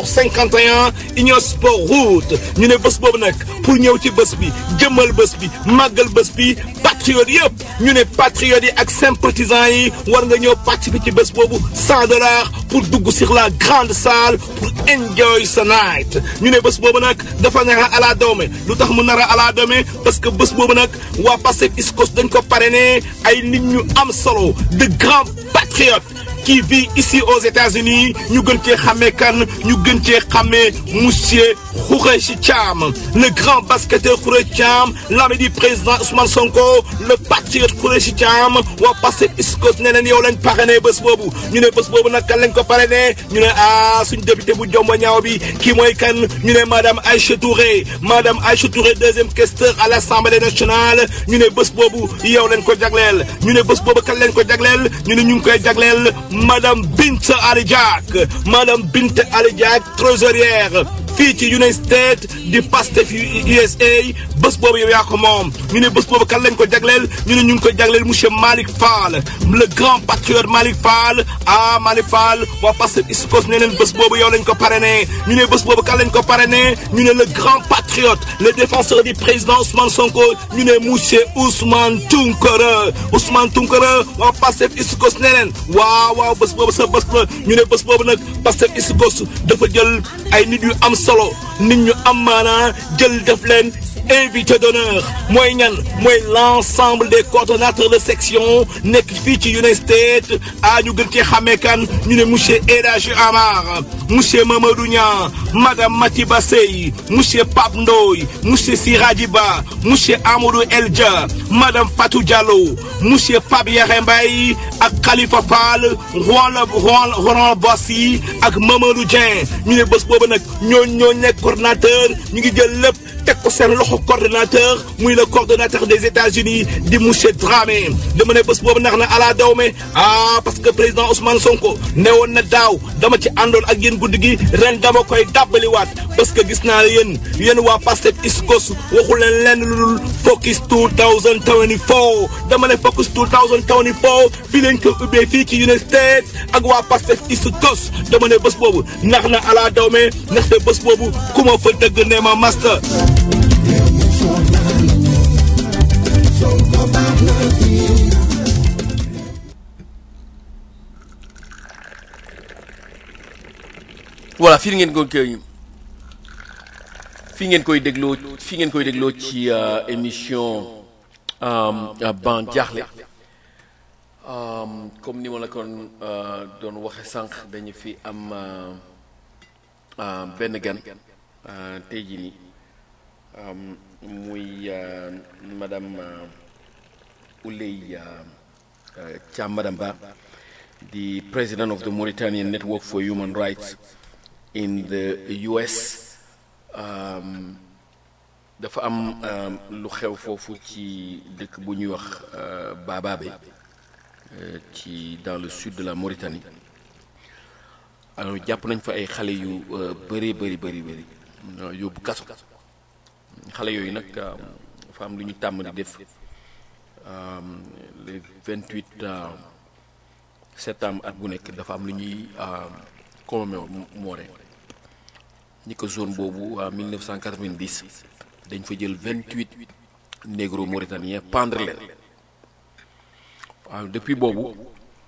1451 Union Sport Route ñu ne bés boobu nag pour ñëw ci bés bi jëmmal bés bi màggal bés bi patriotes yëpp ñu ne patriotes yi ak sympathisants yi war nga ñëw participer ci bés boobu 100 dollars pour dugg sur la grande salle pour enjoy sa night ñu ne bés boobu nag dafa nar a ala doome lu tax mu nar a ala doome parce que bés boobu nag waa Pastef East Coast dañ ko parrainé ay nit ñu am solo de grands patriotes qui vit ici aux États-Unis ñu gën cee xàmmee kan ñu gën cee xàmmee monsieur Khoureyssi Thiam le grand basketteur Khoureyssi Thiam l'ami du président Ousmane Sonko le patriote Khoureyssi Thiam waa Pastef East Coast ne leen yow lañ parrainé bés boobu ñu ne bés boobu nag kan lañ ko parrainé ñu ne ah suñ député bu jomba ñaaw bi kii mooy kan ñu ne madame Aïcha Touré madame Aïcha Touré deuxième questeur à l'Assemblée nationale ñu ne bés boobu yow lañ ko jagleel ñu ne bés boobu kan lañ ko jagleel ñu ne ñu ngi koy jagleel madame Binta Ali Diack madame Binta Ali Diack trésorière fii ci United States di Pastef USA bés boobu yow yaa ko moom ñu ne bés boobu kan lañ ko jagleel ñu ne ñu ngi ko jagleel monsieur Malick Fall le grand patriote Malick Fall ah Malick Fall waa Pastef East Coast ne leen bés boobu yow lañ ko parrainé ñu ne bés boobu kan lañ ko parrainé ñu ne le grand patriote le défenseur du président Ousmane Sonko ñu ne monsieur Ousmane Tounkara Ousmane Tounkara waa Pastef East Coast ne leen waaw waaw bés boobu sa bés la ñu ne bés boobu nag Pastef East Coast dafa jël ay nit yu am solo nit ñu am maanaa jël def leen invité d'honneur mooy ñan mooy l'ensemble des coordonnateurs de section nekk fii ci United States a ñu gën cee xàmmee kan ñu ne monsieur El Hadji Amar monsieur Mamadou Niang madame Matiba Sey monsieur Pape Ndoye monsieur Siraji Ba monsieur Amadou Eldia madame Fatou Diallo monsieur Pape Yere Mbaye ak Khalifa Fall Roland Roland Bossi ak Mamadou Dieng ñu ne bés boobu nag ñoo ñoo nekk coordonnateur ñu ngi jël lépp teg ko seen loxo coordonnateur muy le coordonnateur des États-Unis di monsieur Dramé dama ne bés boobu nax na ala dawme ah parce que président Ousmane Sonko ne woon na daaw dama ci àndoon ak yéen guddi gi ren dama koy dàbbaliwaat parce que gis naa yéen yéen waa Pastef East Coast waxu leen lenn lu dul focus 2024 dama ne focus 2024 fii lañ ko ubbee fii ci United States ak waa Pastef East Coast dama ne bés boobu nax na ala dawme ndaxte bés boobu ku ma fa dëgg ne ma master voilà fii ngeen ko koy fii ngeen koy dégloo fii ngeen koy dégloo ci émission ban jaaxle comme ni ma la kon doon waxe sànq dañu fi am benn gan tey jii nii muy madame Ouleye Thiam madame Ba the president of the Mauritanian Network for Human Rights in the US dafa am lu xew foofu ci dëkk bu ñuy wax Bababe ci dans le sud de la Mauritanie alors jàpp nañ fa ay xale yu bëri bëri bëri bëri yóbbu kaso xale yooyu nag dafa am lu ñu tàmm di def le 28 septembre at bu nekk dafa am lu ñuy commémorer ñi ko zone boobu en 1990 dañ fa jël 28 négro mauritaniens pendre leen waaw depuis boobu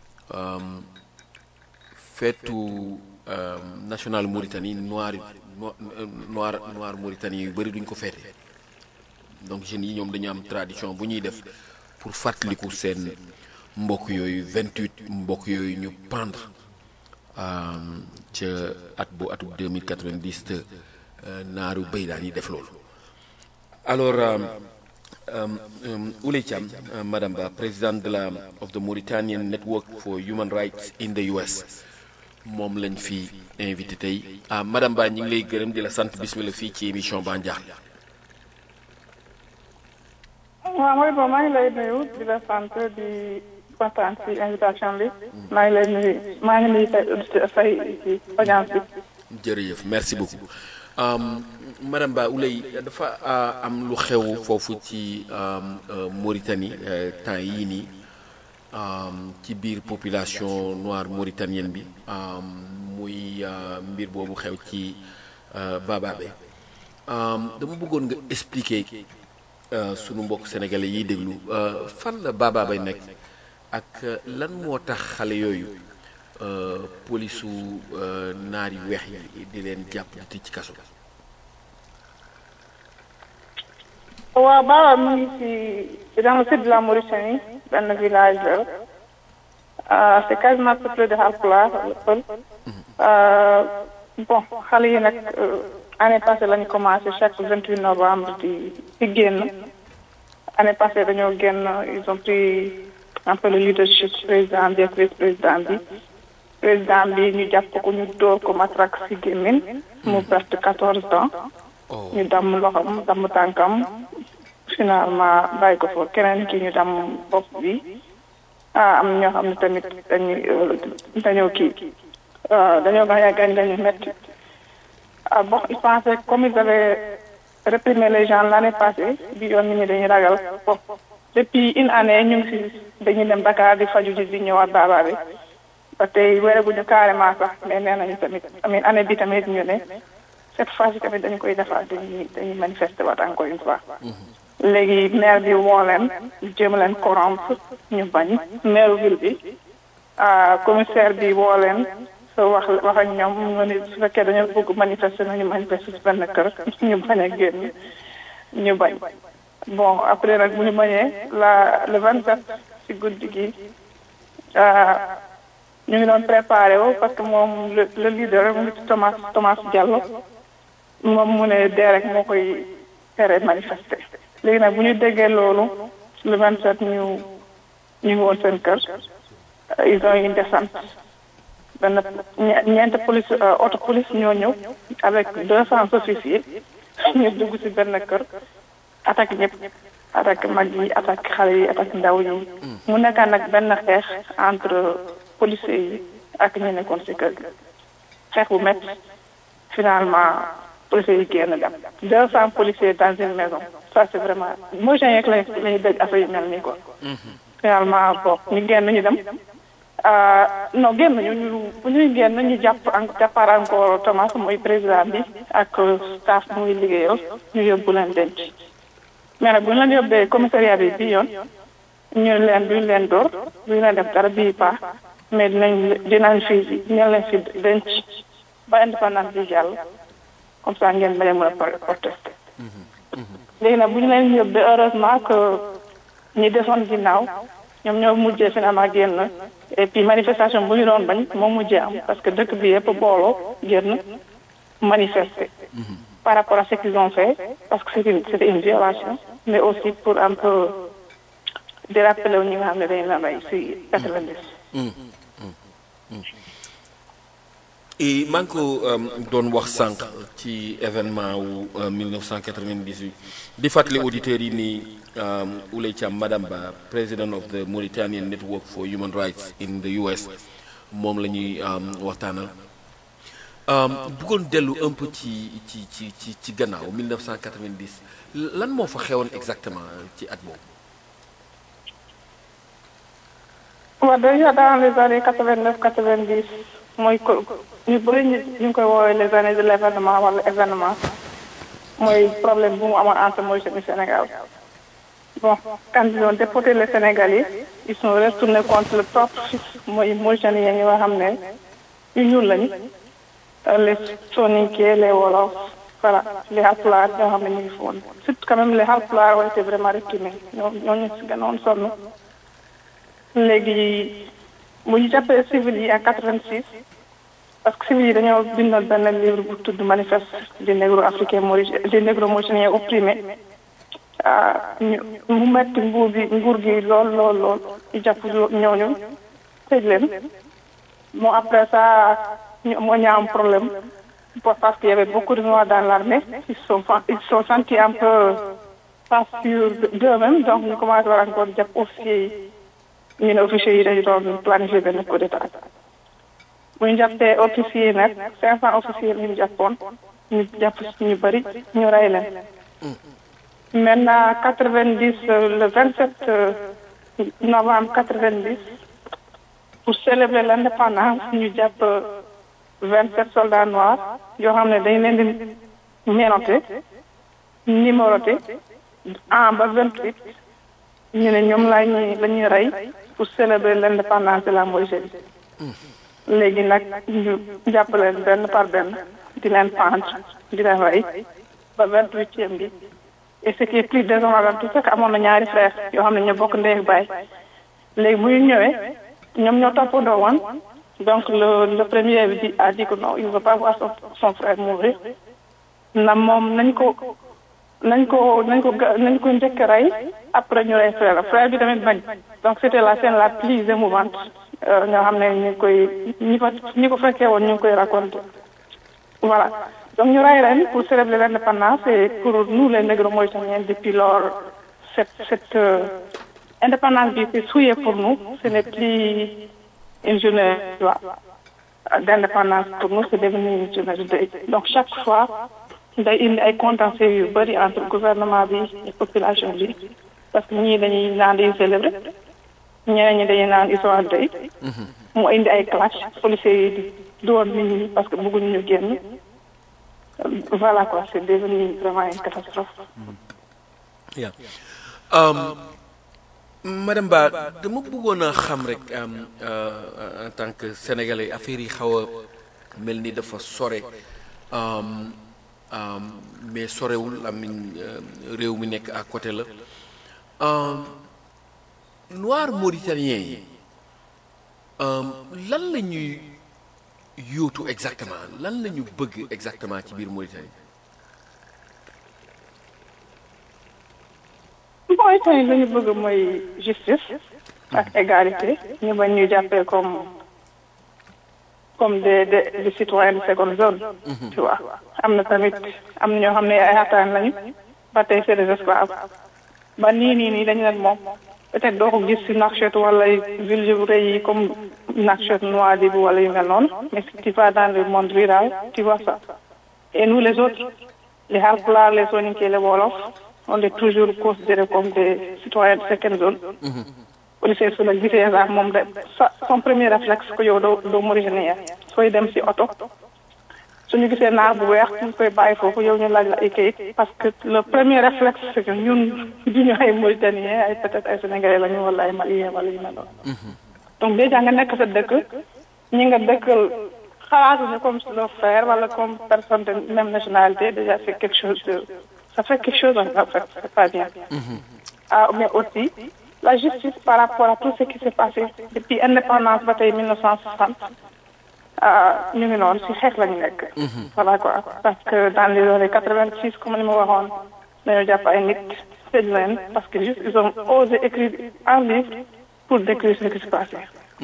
feetu national Mauritanie noir noir noir Mauritanie yu bëri duñ ko feete donc jeunes yi ñoom dañu am tradition bu ñuy def pour fàttaliku seen mbokk yooyu 28 mbokk yooyu ñu pendre ca at bu atu 2090 te naaru béy daan yi def loolu alors Ouley Thiam madame Ba présidente de la of the Mauritanian Network for Human Rights in the US moom lañ fi invité tey ah madame Ba ñu ngi lay gërëm di la sant bismillah fii ci émission Ba Ndiakhate waaw mooy bon maa ngi lay nuyu di la sant di kontaan ci invitation bi maa ngi lay nuyu maa ngi nuyu say auditeur say ci audience bi jërëjëf merci beaucoup madame Ba Ouley dafa am lu xew foofu ci Mauritanie temps yii nii ci biir population noire mauritanienne bi muy mbir boobu xew ci Bababe dama bëggoon nga expliquer sunu mbokk sénégalais yiy déglu fan la Bababe nekk ak lan moo tax xale yooyu polisu naar yu weex yi di leen jàpp di tëj ci kaso waaw Baba mu ngi ci dans le sud de la Mauritanie benn village la c'est quasiment peuplé de Halpulaar pël bon xale yi nag année passée la ñu commencé chaque vingt huit novembre di di génn année passée dañoo génn ils ont pris un peu le leadership président bi ak vice président bi président bi ñu jàpp ko ñu dóor ko matraque si gémmiñ mu perte quatorze ans ñu damm loxam damm tànkam finalement bàyyi ko foofu keneen ki ñu damm bopp bi ah am ñoo xam ne tamit dañuy dañoo kii dañoo gaañ gaañ dañu metti ah bon il pensait comme ils avaient réprimé les gens l'année passée bi yoon nit ñi dañuy ragal bon depuis une année ñu ngi si dañuy dem Dakar di faju ji di ñëwaat baabaa bi ba tey wéreguñu carrément sax mais nee nañu tamit amin année bi tamit ñu ne cette fois ci tamit dañu koy defaat dañuy dañuy manifester waat encore une fois léegi maire bi woo leen jéem leen corrompre ñu bañ maire ville bi commissaire bi woo leen so wax wax ak ñoom ñu ne su fekkee dañoo bëgg manifester nañu manifester si benn kër ñu bañ a génn ñu bañ bon après nag bu ñu bañee la le vingt sept si guddi gi ñu ngi doon préparé wu parce que moom le le leader mu ngi ci Thomas Thomas Diallo moom mu ne dee rek moo koy tere manifester léegi nag bu ñu déggee loolu le vingt sept ñu ñu ngi woon seen kër ils ont une descente benn ñeent police auto police ñoo ñëw avec deux cents officiers ñu dugg ci benn kër attaque ñëpp attaque mag yi attaque xale yi attaque ndaw yi mu nekkaan nag benn xeex entre policiers yi ak ñu nekkoon ci kër gi xeex bu métti finalement policiers yi génn dem deux cents policiers dans une maison ça c'est vraiment mooy gen yeeg lañ lañuy dégg affaire yu mel nii quoi finalement bon ñu génn ñu dem non génn ñu ñu bu ñuy génn ñu jàpp en jàppaar encore Thomas mooy président bi ak staff bu muy liggéeyal ñu yóbbu leen denc mais nag bu ñu leen yóbbee commissariat bi bii yoon ñu leen duñ leen door duñ leen def dara bii paax mais dinañ dinañ fi dinañ leen fi denc ba indépendance bi jàll comme ça ngeen bañ a mën a protester léegi nag bu ñu leen yóbbee heureusement que ñi desoon ginnaaw ñoom ñoo mujjee finalement génn et puis manifestation bu ñu doon bañ moo mujjee am parce que dëkk bi yëpp booloo génn manifester par rapport à ce qu'ils ont fait parce que c'est une c'était une violation mais aussi pour un peu di rappeler ñi nga xam ne dañu la rey si quatre-vingt-dix et maa ngi ko doon wax sànq ci événement wu 1998 di fàttali auditeurs yi ni Ouley Thiam madame Ba president of the Mauritanian Network for Human Rights in the US moom la ñuy waxtaanal bëggoon dellu un peu ci ci ci ci ci gannaaw 1990 lan moo fa xewoon exactement ci at boobu. waaw déjà dans les années quatre-vingt-neuf quatre-vingt-dix mooy ko ñu bëri ñu ñu ngi koy woowee les années de l'événement wala événement mooy problème bu mu amoon entre Mauritanie Sénégal bon quand ils ont déporté les Sénégalais ils sont retournés contre le propre fils mooy Mauritaniens yi nga xam ne yu ñuul lañu les Soninké les Wolof voilà les Halpulaar ñoo xam ne ñu ngi fi woon surtout quand même les Halpulaar ont été vraiment réprimés ñoo ñooñu si gënoon sonn léegi bu ñu jàppee civil yi en quatre-vingt-six parce que civil yi dañoo bindoon benn livre bu tudd manifeste des négro africains maurice des négro mauritaniens opprimés ñu mu metti nguur gi nguur gi lool lool lool ñu jàpp ñooñu tëj leen bon après ça ñu moo ñu am problème parce qu'il y avait beaucoup de noirs dans l'armée ils sont ils sont sentis un peu pas sûrs d'eux-mêmes donc ñu commencé war encore jàpp officiers yi ñu ne officiers yi dañu doon planifier benn coup d'état bu ñu jàppee officiers yi nag cinq cent officiers ñu jàppoon ñu jàpp ñu bëri ñu rey leen maintenant quatre-vingt-dix le vingt-sept novembre quatre-vingt-dix pour célébrer l'indépendance ñu jàpp vingt-sept soldats noirs yoo xam ne dañ leen di ménoté numéroté en ba vingt-huit ñu ne ñoom la ñuy la ñuy rey pour célébrer l'indépendance de la Mauritanie léegi nag ñu jàpp leen benn par benn di leen pendre di leen rey ba vingt-huitième bi et ce qui est plus désolant tout c'est que amoon na ñaari frère yoo xam ne ñoo bokk ndey ak baay léegi bu ñu ñëwee ñoom ñoo toppandoo woon donc le le premier bi a dit que non il ne veut pas voir son son frère mourir na moom nañ ko nañ ko nañ ko nañ ko njëkk rey après ñu rey frère frère bi tamit bañ donc c'était la scène la plus émouvante nga xam ne ñu ngi koy ñi ko ñi ko fekkee woon ñu ngi koy raconter voilà donc ñu rey leen pour célébrer l'indépendance et pour nous les négro mauritaniens depuis lors cette cette euh, indépendance bi c'est souillé pour nous ce n'est plus une journée d'indépendance pour nous c'est devenu une journée de deuil donc chaque fois day indi ay contentieux yu bëri entre gouvernement bi et population bi parce que ñii dañuy naan dañuy célébrer ñeneen ñi dañuy naan ils sont en deuil mu indi ay clash policiers yi di doon nit ñi parce que bëgguñu ñu génn voilà quoi c'est devenu vraiment une catastrophe yeah. um, madame Ba dama bëggoon a xam rek en tant que sénégalais affaire yi xaw a mel ni dafa sore mais sorewul amin réew mi nekk à côté la noir mauritanien yi lan la ñuy yóotu exactement lan la ñu bëgg exactement ci biir Mauritanie Mauritanie la ñu bëgg mooy justice ak égalité ñu bañ ñu jàppee comme comme des des des citoyens de seconde zone. tu vois am na tamit am na ñoo xam ne ay xataan lañu ba tey c'est des esclaves ba nii nii nii dañu leen moom peut-être doo ko gis ci Nouakchott wala ville yu rëy yi comme Nouakchott Nouadhibou wala yu mel noonu mais si tu vas dans le monde rural tu vois ça et nous les autres les Halpulaar les Soninké les Wolof on est toujours considérés comme des citoyens de seconde zone. policier su la gisee sax moom de sa son premier réflexe que yow doo doo mauritanien sooy dem ci oto suñu gisee naar bu weex ñu koy bàyyi foofu yow ñu laaj la ay kayit parce que le premier réflexe c'est que ñun duñu ay mauritanien ay peut-être ay sénégalais lañu wala ay malien wala yu mel noonu donc déjà nga nekk sa dëkk ñi nga dëkkal xalaatuñu comme leur frère wala comme personne de même nationalité déjà c'est quelque chose de ça fait quelque chose en fait c'est pas bien ah mais aussi la justice par rapport à tout ce qui s'est passé depuis indépendance ba tey 1960 ñu ngi noonu ci xeex lañu nekk. voilà quoi parce que dans les années 86 comme ni ma waxoon dañoo jàpp ay nit tëj leen parce que juste ils ont osé écrire un livre pour décrire ce qui s'est passé.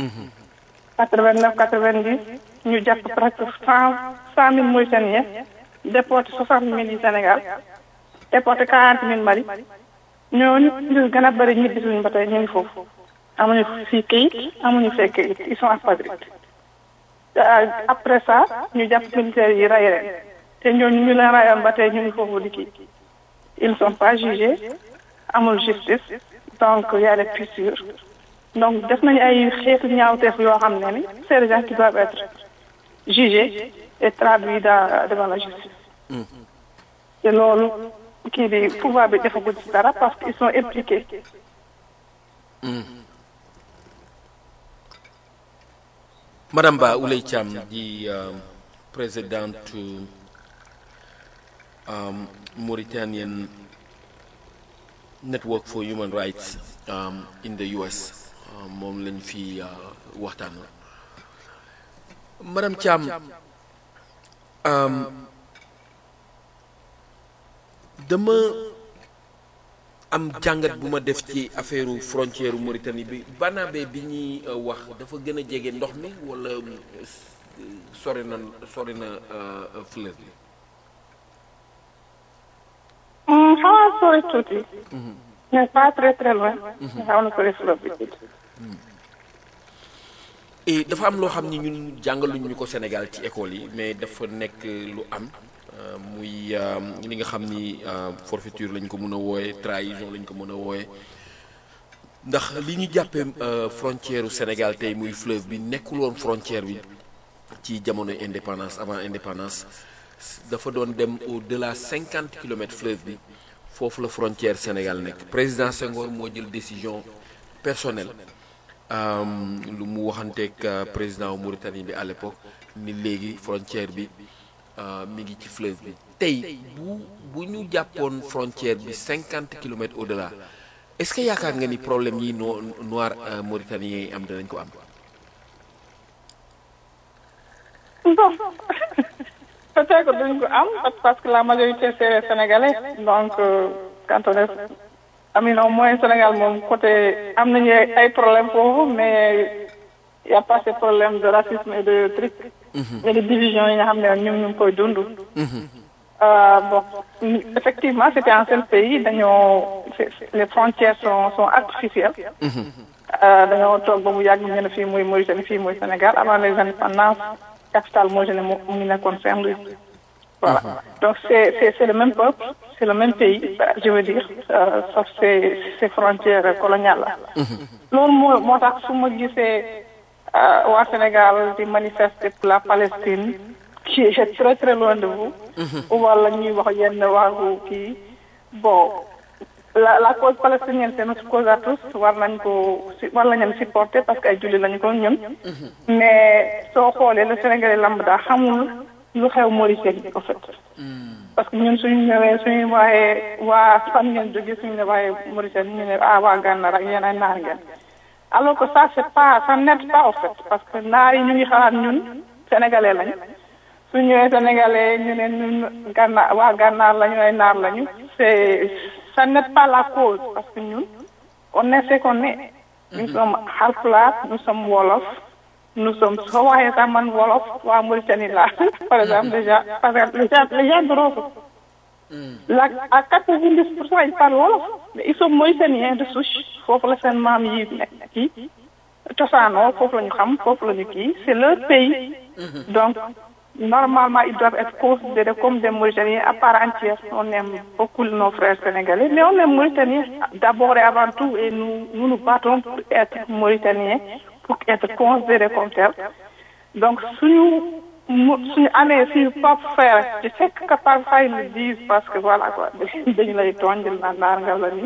89 90 ñu jàpp presque cent cent mille Mauritaniens déporté soixante mille yi Sénégal déporté quarante mille Mali. ñooñu ñu gën a bëri ñibbi suñu ba tey ñu ngi foofu amuñu fii kayit amuñu fee kayit ils sont apatrides après ça ñu jàpp militaires yi rey leen te ñooñu ñu leen rayoon ba tey ñu ngi foofu di kii ils ne sont pas jugés amul justice donc y a des fissures donc def nañu ay xeetu ñaawteef yoo xam ne ni c'est des gens qui doivent être jugés et traduits dans devant la justice te loolu kii bi pouvoir bi defagul ci dara parce qu'ils sont impliqués. Madame Ba Ouley Thiam di présidente Mauritanian Network for Human Rights in the US moom lañ fi waxtaan madame Thiam dama am jàngat bu ma def ci affaire frontière Mauritanie bi Banabe bi ñuy wax dafa gën a jege ndox mi wala sori na sori na fleuve bi. xaw a sori tuuti. mais pas très très loin. xaw na sori fleuve bi tuuti. et dafa am loo xam ni ñun jàngaluñ ñu ko Sénégal ci école yi mais dafa nekk lu am muy li nga xam ni forfaiture lañ ko mën a wooye trahison lañ ko mën a wooye ndax li ñu jàppee frontière u Sénégal tey muy fleuve bi nekkul woon frontière bi ci jamono indépendance avant indépendance dafa doon dem au delà cinquante kilomètres fleuve bi foofu la frontière Sénégal nekk président Senghor moo jël décision personnelle lu mu waxanteeg président wu Mauritanie bi à l'époque ni léegi frontière bi mi ngi ci fleuve bi tey bu bu ñu jàppoon frontière bi cinquante kilomètres au delà est-ce que yaakaar nga ni problème yi no noir mauritanien yi am danañ ko am. bon peut-être duñ ko am parce que la majorité c'est sénégalais donc quand on est amin au moins Sénégal moom côté am nañu ay problème foofu mais y a pas ce problème de racisme et de truc et de division yi nga xam ne ñun ñu ngi koy dund bon effectivement c'était un seul pays dañoo les frontières sont sont artificielles dañoo toog ba mu yàgg ñu ne fii muy Mauritanie fii muy Sénégal avant les indépendances capitale moo ne mu ngi nekkoon Saint-Louis voilà donc c'est c'est c'est le même peuple c'est le même pays je veux dire sauf ces ces frontières coloniales la loolu moo moo tax su ma gisee waa Sénégal di manifester pour la Palestine qui est très très loin de vous wala ñuy wax yenn waagu kii bon la la cause palestinienne c'est notre cause à tous war nañ ko war nañ leen supporter parce que ay julli lañu ko ñun mais soo xoolee le Sénégalais lambda xamul lu xew Mauritanie en fait parce que ñun suñu ñëwee suñu waxee waa fan ngeen jógee suñu ne waxee Mauritanie ñu ne ah waa Gànnaar ak yéen ay naar ngeen alors que ça c'est pas ça n'aide pas en fait parce que naar yi ñu ngi xalaat ñun sénégalais lañ su ñëwee sénégalais ñu ne ñun gànnaar waa gànnaar lañu ay naar lañu c'est ça n'aide pas la cause parce que ñun on est ce qu'on est nous sommes Halpulaar nous sommes wolof nous sommes soo waxee sax man wolof waa Mauritanie la par exemple déjà parce que les gens les gens de Rosso la à quatre-vingt-dix pour cent ils parlent wolof mais ils sont mauritaniens de souche foofu la seen maam yi nekk kii cosaanoo foofu la ñu xam foofu la ñu kii c'est leur pays donc normalement ils doivent être considérés comme des Mauritaniens à part entière on aime beaucoup nos frères sénégalais mais on est Mauritaniens d'abord et avant tout et nous nous nous battons pour être Mauritaniens pour être considérés comme tels donc suñu mu suñu amee suñu propre frère je sais que parfois ils le disent parce que voilà quoi dañu lay tooñ jël naa naar nga la nii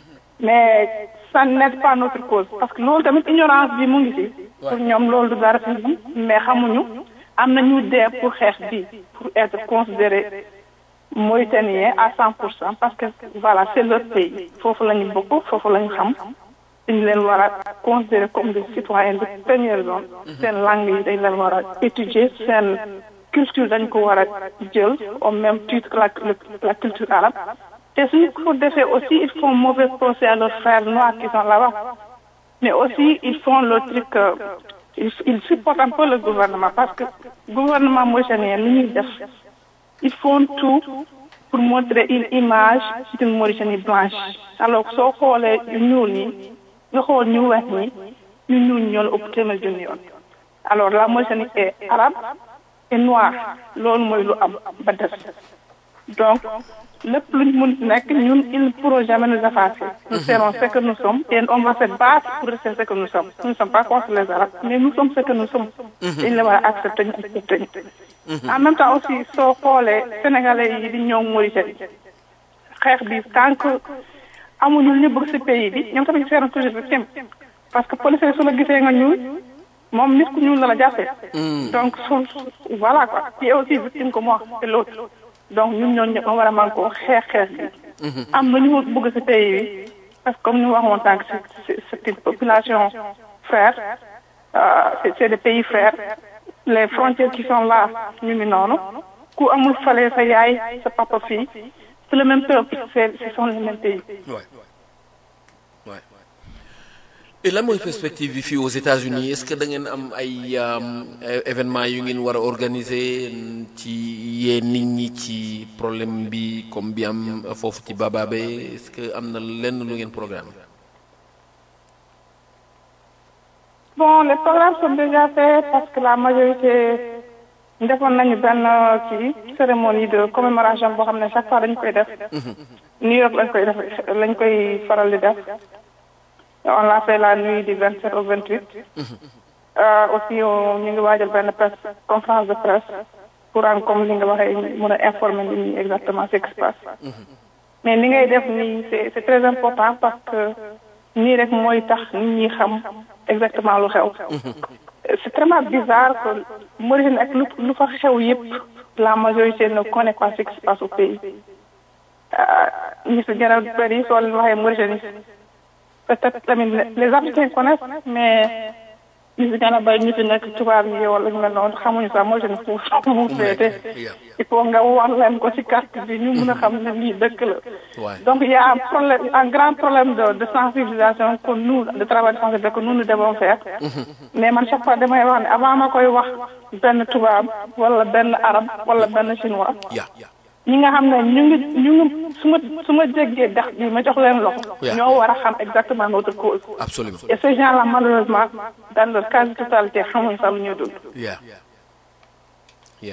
mais ça n'aide pas notre cause parce que loolu tamit ignorance bi mu ngi ci pour ñoom loolu du dara ci ñoom mais xamuñu am na ñu dee pour xeex bi pour être considéré mauritanien à cent pour cent parce que voilà c'est leur pays foofu la ñu bokk foofu la ñu xam dañu leen war a considérer comme des citoyens de première zone seen langue yi dañ leen war a étudier seen culture dañ ko war a jël au même titre que la la culture arabe te suñu ko defee aussi ils font mauvais procès à leurs frères noirs qui sont là-bas mais aussi ils font le truc ils ils supportent un peu le gouvernement parce que gouvernement mauritanien li ñuy def ils font tout pour montrer une image d'une Mauritanie blanche alors soo xoolee ñu ñuul ñi nga xool ñu weex ñi ñu ñuul ñoo la ëpp téeméer junni yoon alors la Mauritanie est arabe et noire loolu mooy lu am ba des donc lépp luñ mun nekk ñun ils ne pourront jamais nous effacer nous serons ce que nous sommes et on va se battre pour rester ce que nous sommes nous ne sommes pas contre les arabes mais nous sommes ce que nous sommes dañ la war a accepter ñu accepter ñu en même temps aussi soo xoolee sénégalais yi di ñëw Mauritanie xeex bi tant que amuñu ñu bëgg ci pays bi ñoom tamit seront toujours victimes parce que policier su la gisee nga ñuul moom nit ku ñuul la la jàppee donc su voilà quoi qui est aussi victime que moi et l'autre donc ñun ñooñu ñëpp war a mën koo xeex xeex bi am na ñu bëgg ci pays bi parce que comme ñu waxoon tànk c'est c'est une population frère c'est c'est des pays frères les frontières qui sont là ñu ngi noonu ku amul fale sa yaay sa papa fii c'est le même peuple c'est ce sont les mêmes pays Ouais. Ouais. Et lan mooy perspective bi fii aux États-Unis est-ce que da ngeen am ay euh, événements yu ngeen war a organiser ci yee nit ñi ci problème bi comme bi am foofu ci Bababe est-ce que am na lenn lu ngeen programme bon les programmes sont déjà faits parce que la majorité defoon nañu benn kii cérémonie de commémoration boo xam ne chaque fois dañu koy def New York lañ koy def lañ koy faral di def on l'a fait la nuit du 27 au 28 euh, aussi on- ñu ngi waajal benn presse conférence de presse pour am comme li nga waxee mën a informer nit ñi exactement ce qui se passe mais li ngay def nii c'est c'est très important parce que nii rek mooy tax nit ñi xam exactement lu xew c'est vraiment bizarre que Mauritanie ak lu lu fa xew yëpp la majorité ne connaît pas ce qui se passe au pays ñi si gën a bëri soo leen waxee Mauritanie peut-être tamit les Africains connaissent mais ñi si gën a bëri ñu fi nekk tubaab yi wala ñu mel noonu xamuñu sax Mauritanie fu mu féete il faut nga wan leen ko ci carte bi ñu mun a xam ne lii dëkk la Ouais. donc il y a un problème un grand problème de de sensibilisation que nous de travail de sensibilisation que nous nous devons faire mais man chaque fois damay wax ne avant ma koy wax benn tubaab wala benn arab wala benn chinois Yeah. ñi nga xam ne ñu ngi ñu ngi su ma su ma jéggee dax bi ma jox leen loxo Yeah. ñoo war a xam exactement notre cause Absolument. et ces gens là malheureusement dans leur quasi totalité xamuñ sax lu ñuy dund Yeah. Yeah.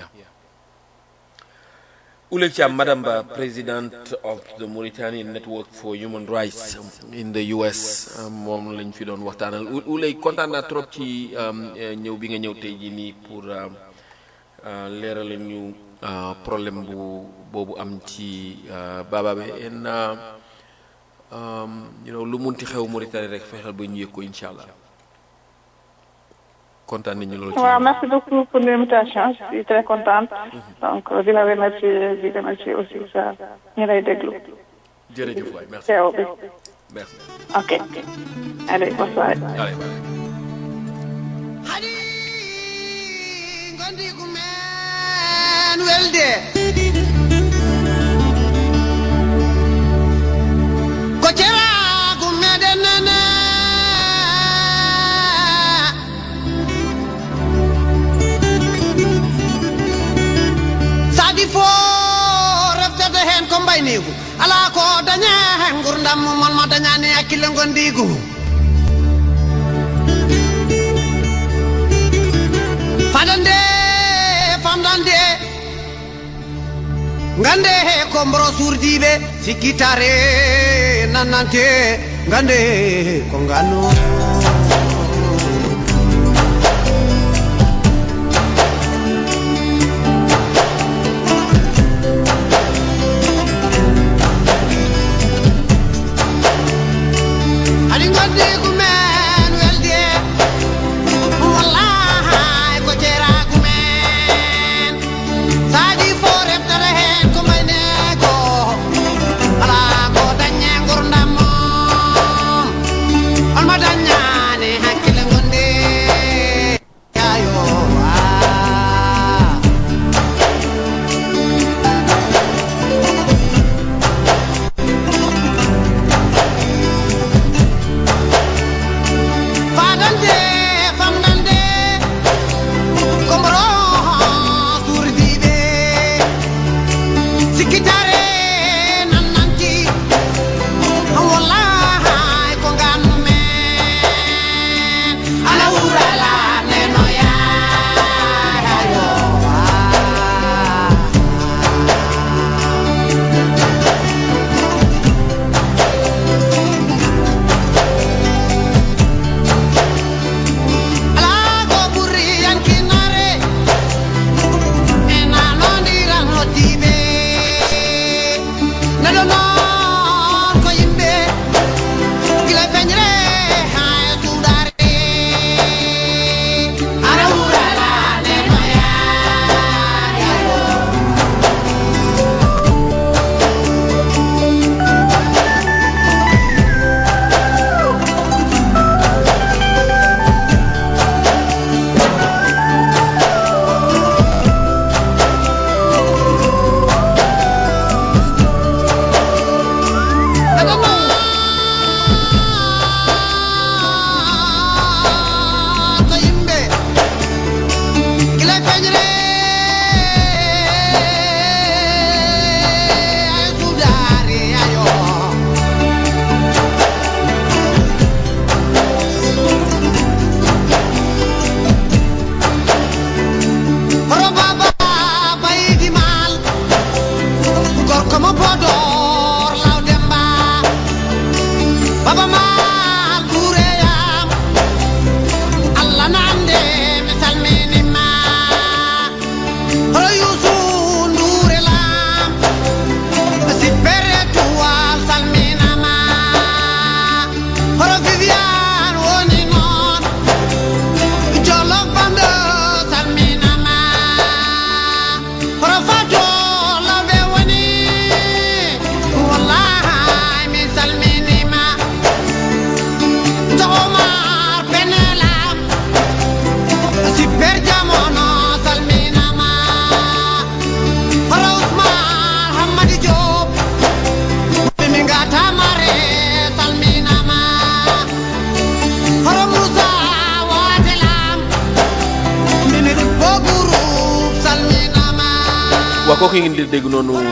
Oulé Thiam, Madam Ba, President of the Mauritanian Network for Human Rights in the US, um, moom lañ fi doon waxtaanal Ou- Oulé kontaan naa trop ci um, eh, ñëw bi nga ñëw tey jii nii pour um, uh, leeral ñu uh, problème bu boobu am ci uh, Bababe en uh, um, you know, lu munti xew Mauritanie rek fexeel ba ñu yëg ko incha allah kontaan nañu loolu ci waaw merci beaucoup pour l'invitation je suis très contente donc di la remercier di remercier aussi sa ñu lay déglu jërëjëf waay merci teew bi merci ok allez bonne soirée allez bye. hadi gondigu men welde ko ceragu meɗen nene sadi fo reftata hen ko mbaynigu ala ko dañe hen gurdam mon ma dañani hakkille gondigu fadande famdande gande he ko mboro surdiɓe sikkitare nannante gande ko ngano aɗi gandi kumen welde wallahi ko ceeragu men saadi fo reftata hen ko mayne ko ala ko dañe gurdam on ma daña waaw kooku ngeen di dégg noonu mooy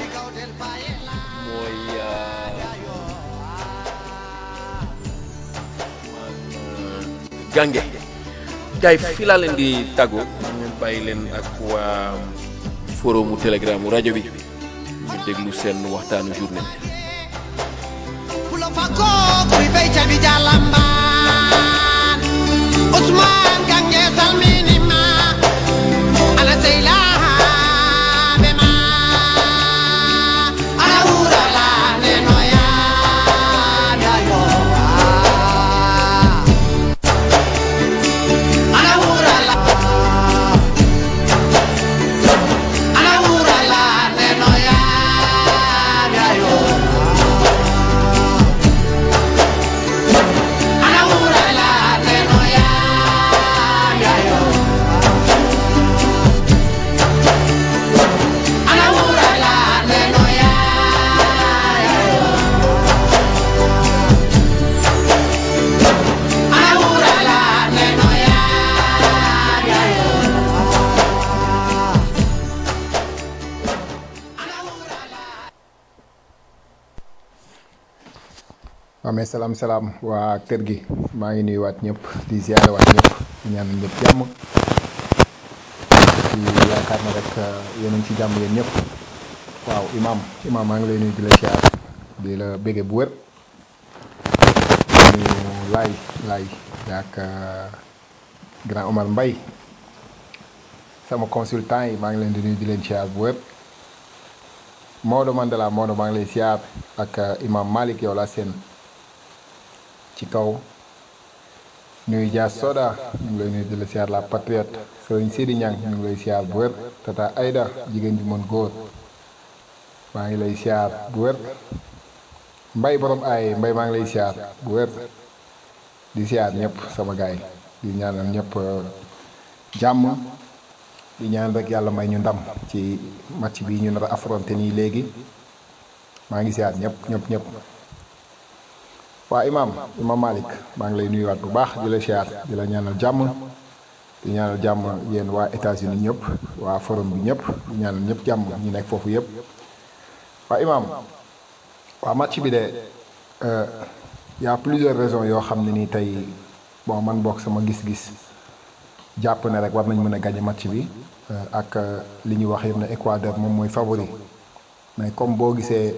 gànge gars yi fii laa leen di tàggoo ñu bàyyi leen ak waa forumu telegram rajo bi ñu déglu seen waxtaanu journée bi Pulo fako kuri bay cabi jalamban Usman gange salmini ma Ala seyla bema Ala ura la neno ya dayo Ala ura la Ala ura la neno ya dayo Anaura la neno ya ya yo. Anaura la neno ya ya yo. Anaura la neno ya ya yo. waaw mais salaam salaam waa kër gi maa ngi nuyuwaat ñëpp di ziare waat ñëpp di ñaan ñëpp jàmm di yaakaar na rek yéen a ngi ci jàmm yéen ñëpp waaw imaam imaam maa ngi lay nuyu di la ziar di la bége bu wér di nuyu laay laay ak grand Omar Mbaye sama consultant yi maa ngi leen di nuyu di leen ziar bu wér Maodo Mandela Maodo maa ngi lay ziar ak imaam Malick yow laa seen ci kaw nuyu Dia Soda ñu ngi lay nuyu di la siyaar la patriote sëriñ Sidi Niang ñu ngi lay siyaar bu wér tata Aïda jigéen ju mën góor maa ngi lay siyaar bu wér mbay borom ay mbay maa ngi lay siyaar bu wér di siyaar ñëpp sama gaay di ñaanal ñëpp jàmm di ñaan rek yàlla may ñu ndam ci match bi ñu nar a affronté nii léegi maa ngi siyaar ñëpp ñëpp ñëpp waa imaam imaam Malick maa ngi lay nuyuwaat bu baax di la siyaar di la ñaanal jàmm di ñaanal jàmm yéen waa États-Unis ñëpp waa forum bi ñëpp di ñaanal ñëpp jàmm ñu nekk foofu yëpp waa imaam waa match bi de y a plusieurs raisons yoo xam ne nii tey bon man bokk sama gis-gis jàpp ne rek war nañ mën a gagné match bi ak li ñuy wax yëpp ne Équateur moom mooy favori mais comme boo gisee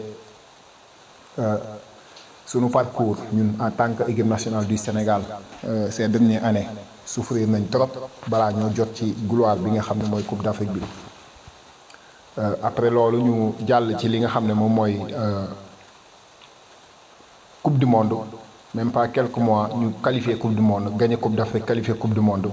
sunu parcours ñun en tant que équipe nationale du Sénégal ces dernières années souffrir nañ trop balaa ñoo jot ci gloire bi nga xam ne mooy Coupe d'Afrique bi après loolu ñu jàll ci li nga xam ne moom mooy Coupe du monde même pas quelques mois ñu qualifié Coupe du monde gagné Coupe d'Afrique qualifié Coupe du monde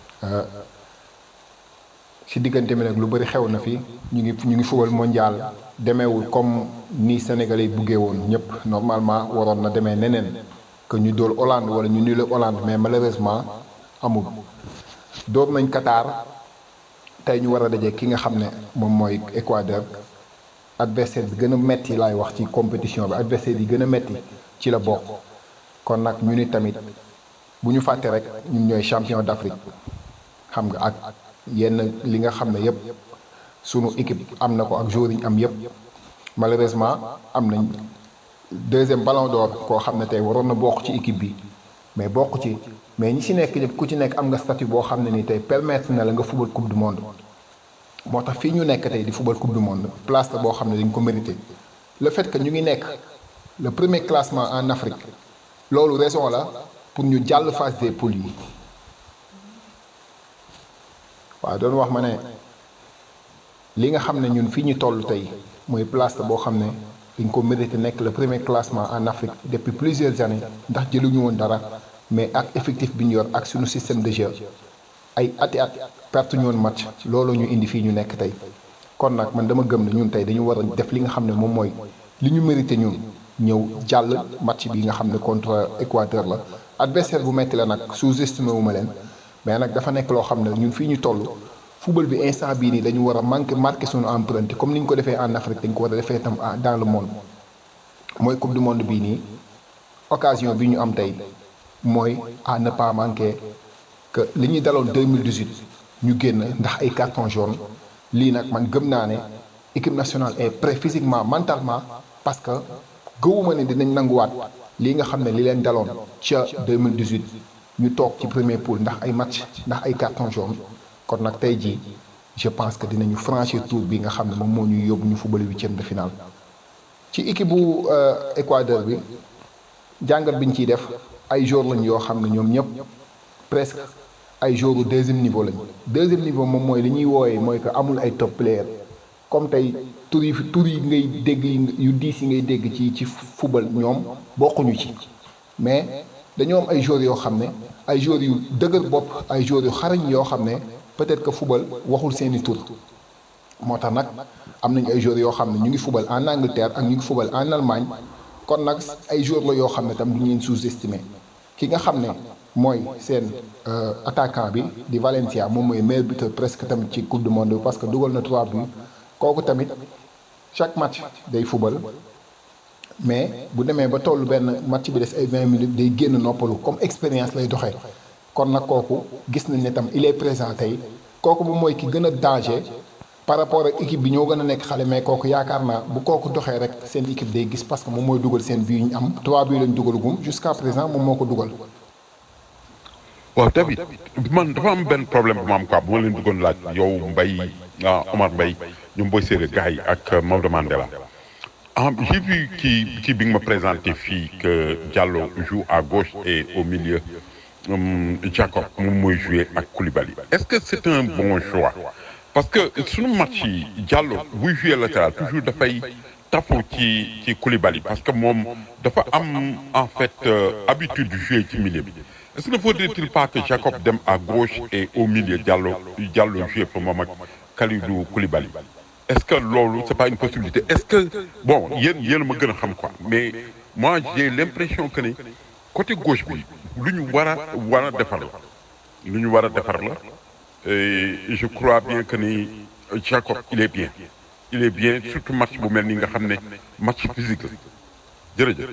ci diggante bi nag lu bëri xew na fi ñu ngi ñu ngi fubal mondial demeewul comme ni Sénégalais yi buggee woon ñëpp normalement waroon na demee neneen que ñu dóor Hollande wala ñu nul Hollande mais malheureusement amul. dóor nañ Qatar tey ñu war a daje ki nga xam ne moom mooy Équateur adversaire bi gën a metti laay wax ci compétition bi adversaire yi gën a metti ci la bokk kon nag ñu ni tamit bu ñu fàtte rek ñun ñooy champion d'Afrique xam nga ak. yenn li nga xam ne yëpp sunu équipe am na ko ak joueurs yi ñu am yëpp malheureusement am nañ deuxième ballon d'or koo xam ne tey waroon na bokk ci équipe bi mais bokk ci mais ñi ci nekk ñëpp ku ci nekk am nga statut boo xam ne ni tey permettre na la nga fubal coupe du monde moo tax fii ñu nekk tey di fubal coupe du monde place la boo xam ne dañ ko mérité le fait que ñu ngi nekk le premier classement en Afrique loolu raison la pour ñu jàll phase des poules yi waaw doon wax ma ne li nga xam ne ñun fii ñu toll tey mooy place boo xam ne dañ ko mérité nekk le premier classement en Afrique depuis plusieurs années ndax jëluñu woon dara mais ak effectif bi ñu yor ak suñu système de jeu ay ati at perte ñu woon match loolu ñu indi fii ñu nekk tey kon nag man dama gëm ne ñun tey dañu war a def li nga xam ne moom mooy li ñu mérité ñun ñëw jàll match bi nga xam ne contre Équateur la adversaire bu metti la nag sous-estimé wu ma leen mais nag dafa nekk loo xam ne ñun fii ñu toll football bi instant bii nii dañu war a manqué marqué suñu empreinte comme ni ñu ko defee en Afrique dañ ko war a defee tam dans le monde mooy coupe du monde bii nii occasion bi ñu am tey mooy à ne pas manquer que li ñuy daloon 2018 ñu génn ndax ay carton jaune lii nag man gëm naa ne équipe nationale est prêt physiquement mentalement parce que gëwuma ne dinañ nanguwaat lii nga xam ne li leen daloon ca 2018 ñu toog ci premier pool ndax ay match ndax ay carton jaune kon nag tey jii je pense que dinañu franchir tour bi nga xam ne moom moo ñuy yóbbu ñu football huitième de finale ci équipe bu Équateur bi jàngat bi ñu ciy def ay joueurs lañ yoo xam ne ñoom ñëpp presque ay joueurs deuxième niveau lañ deuxième niveau moom mooy li ñuy wooyee mooy que amul ay top player comme tey tur yi tur yi ngay dégg yu diis yi ngay dégg ci ci football ñoom bokkuñu ci mais dañoo am ay joueurs yoo xam ne ay joueurs yu dëgër bopp ay joueurs yu xarañ yoo xam ne peut-être que football waxul seeni tur moo tax nag am nañu ay joueurs yoo xam ne ñu ngi football en Angleterre ak ñu ngi football en Allemagne kon nag ay joueurs la yoo xam ne tam du ñu leen sous-estimer ki nga xam ne mooy seen attaquant bi di Valencia moom mooy meilleur buteur presque tamit ci coupe du monde bi parce que dugal na 3 buts kooku tamit chaque match day football mais bu demee ba tollu benn match bi des ay 20 minutes day génn noppalu comme expérience lay doxee kon nag kooku gis nañ ne tam il est présent tey kooku bu mooy ki gën a danger par rapport ak équipe bi ñoo gën a nekk xale mais kooku yaakaar naa bu kooku doxee rek seen équipe day gis parce que moom mooy dugal seen bii ñu am 3 bii lañ dugalagum jusqu'à présent moom moo ko dugal. waaw David man dafa am benn problème bu ma am quoi bu ma leen bëggoon laaj yow Mbaye ah Omar Mbaye ñoom booy séeréer gars yi ak Maodo Mandela ah j'ai vu kii kii bi nga ma présenté fii que Diallo joue à gauche et au milieu um, Jacob moom mooy jouer ak Koulibaly est-ce que c'est un bon choix parce que suñu match yi Diallo buy jouer latéral toujours dafay tafu ci ci Koulibaly parce que moom dafa am en fait euh, habitude de jouer ci milieu bi est-ce que ne faudrait-il pas que Jacob dem à gauche et au milieu Diallo Diallo jouer pour moom ak Kalidou Koulibaly est-ce que loolu c'est pas une possibilité est-ce que bon yéen yéen ma gën a xam quoi mais moi j'ai l'impression que ne côté gauche bi lu ñu war a war a defar la lu ñu war a defar la et je crois bien que ni Jacob il est bien il est bien surtout match bu mel ni nga xam ne match physique la jërëjëf.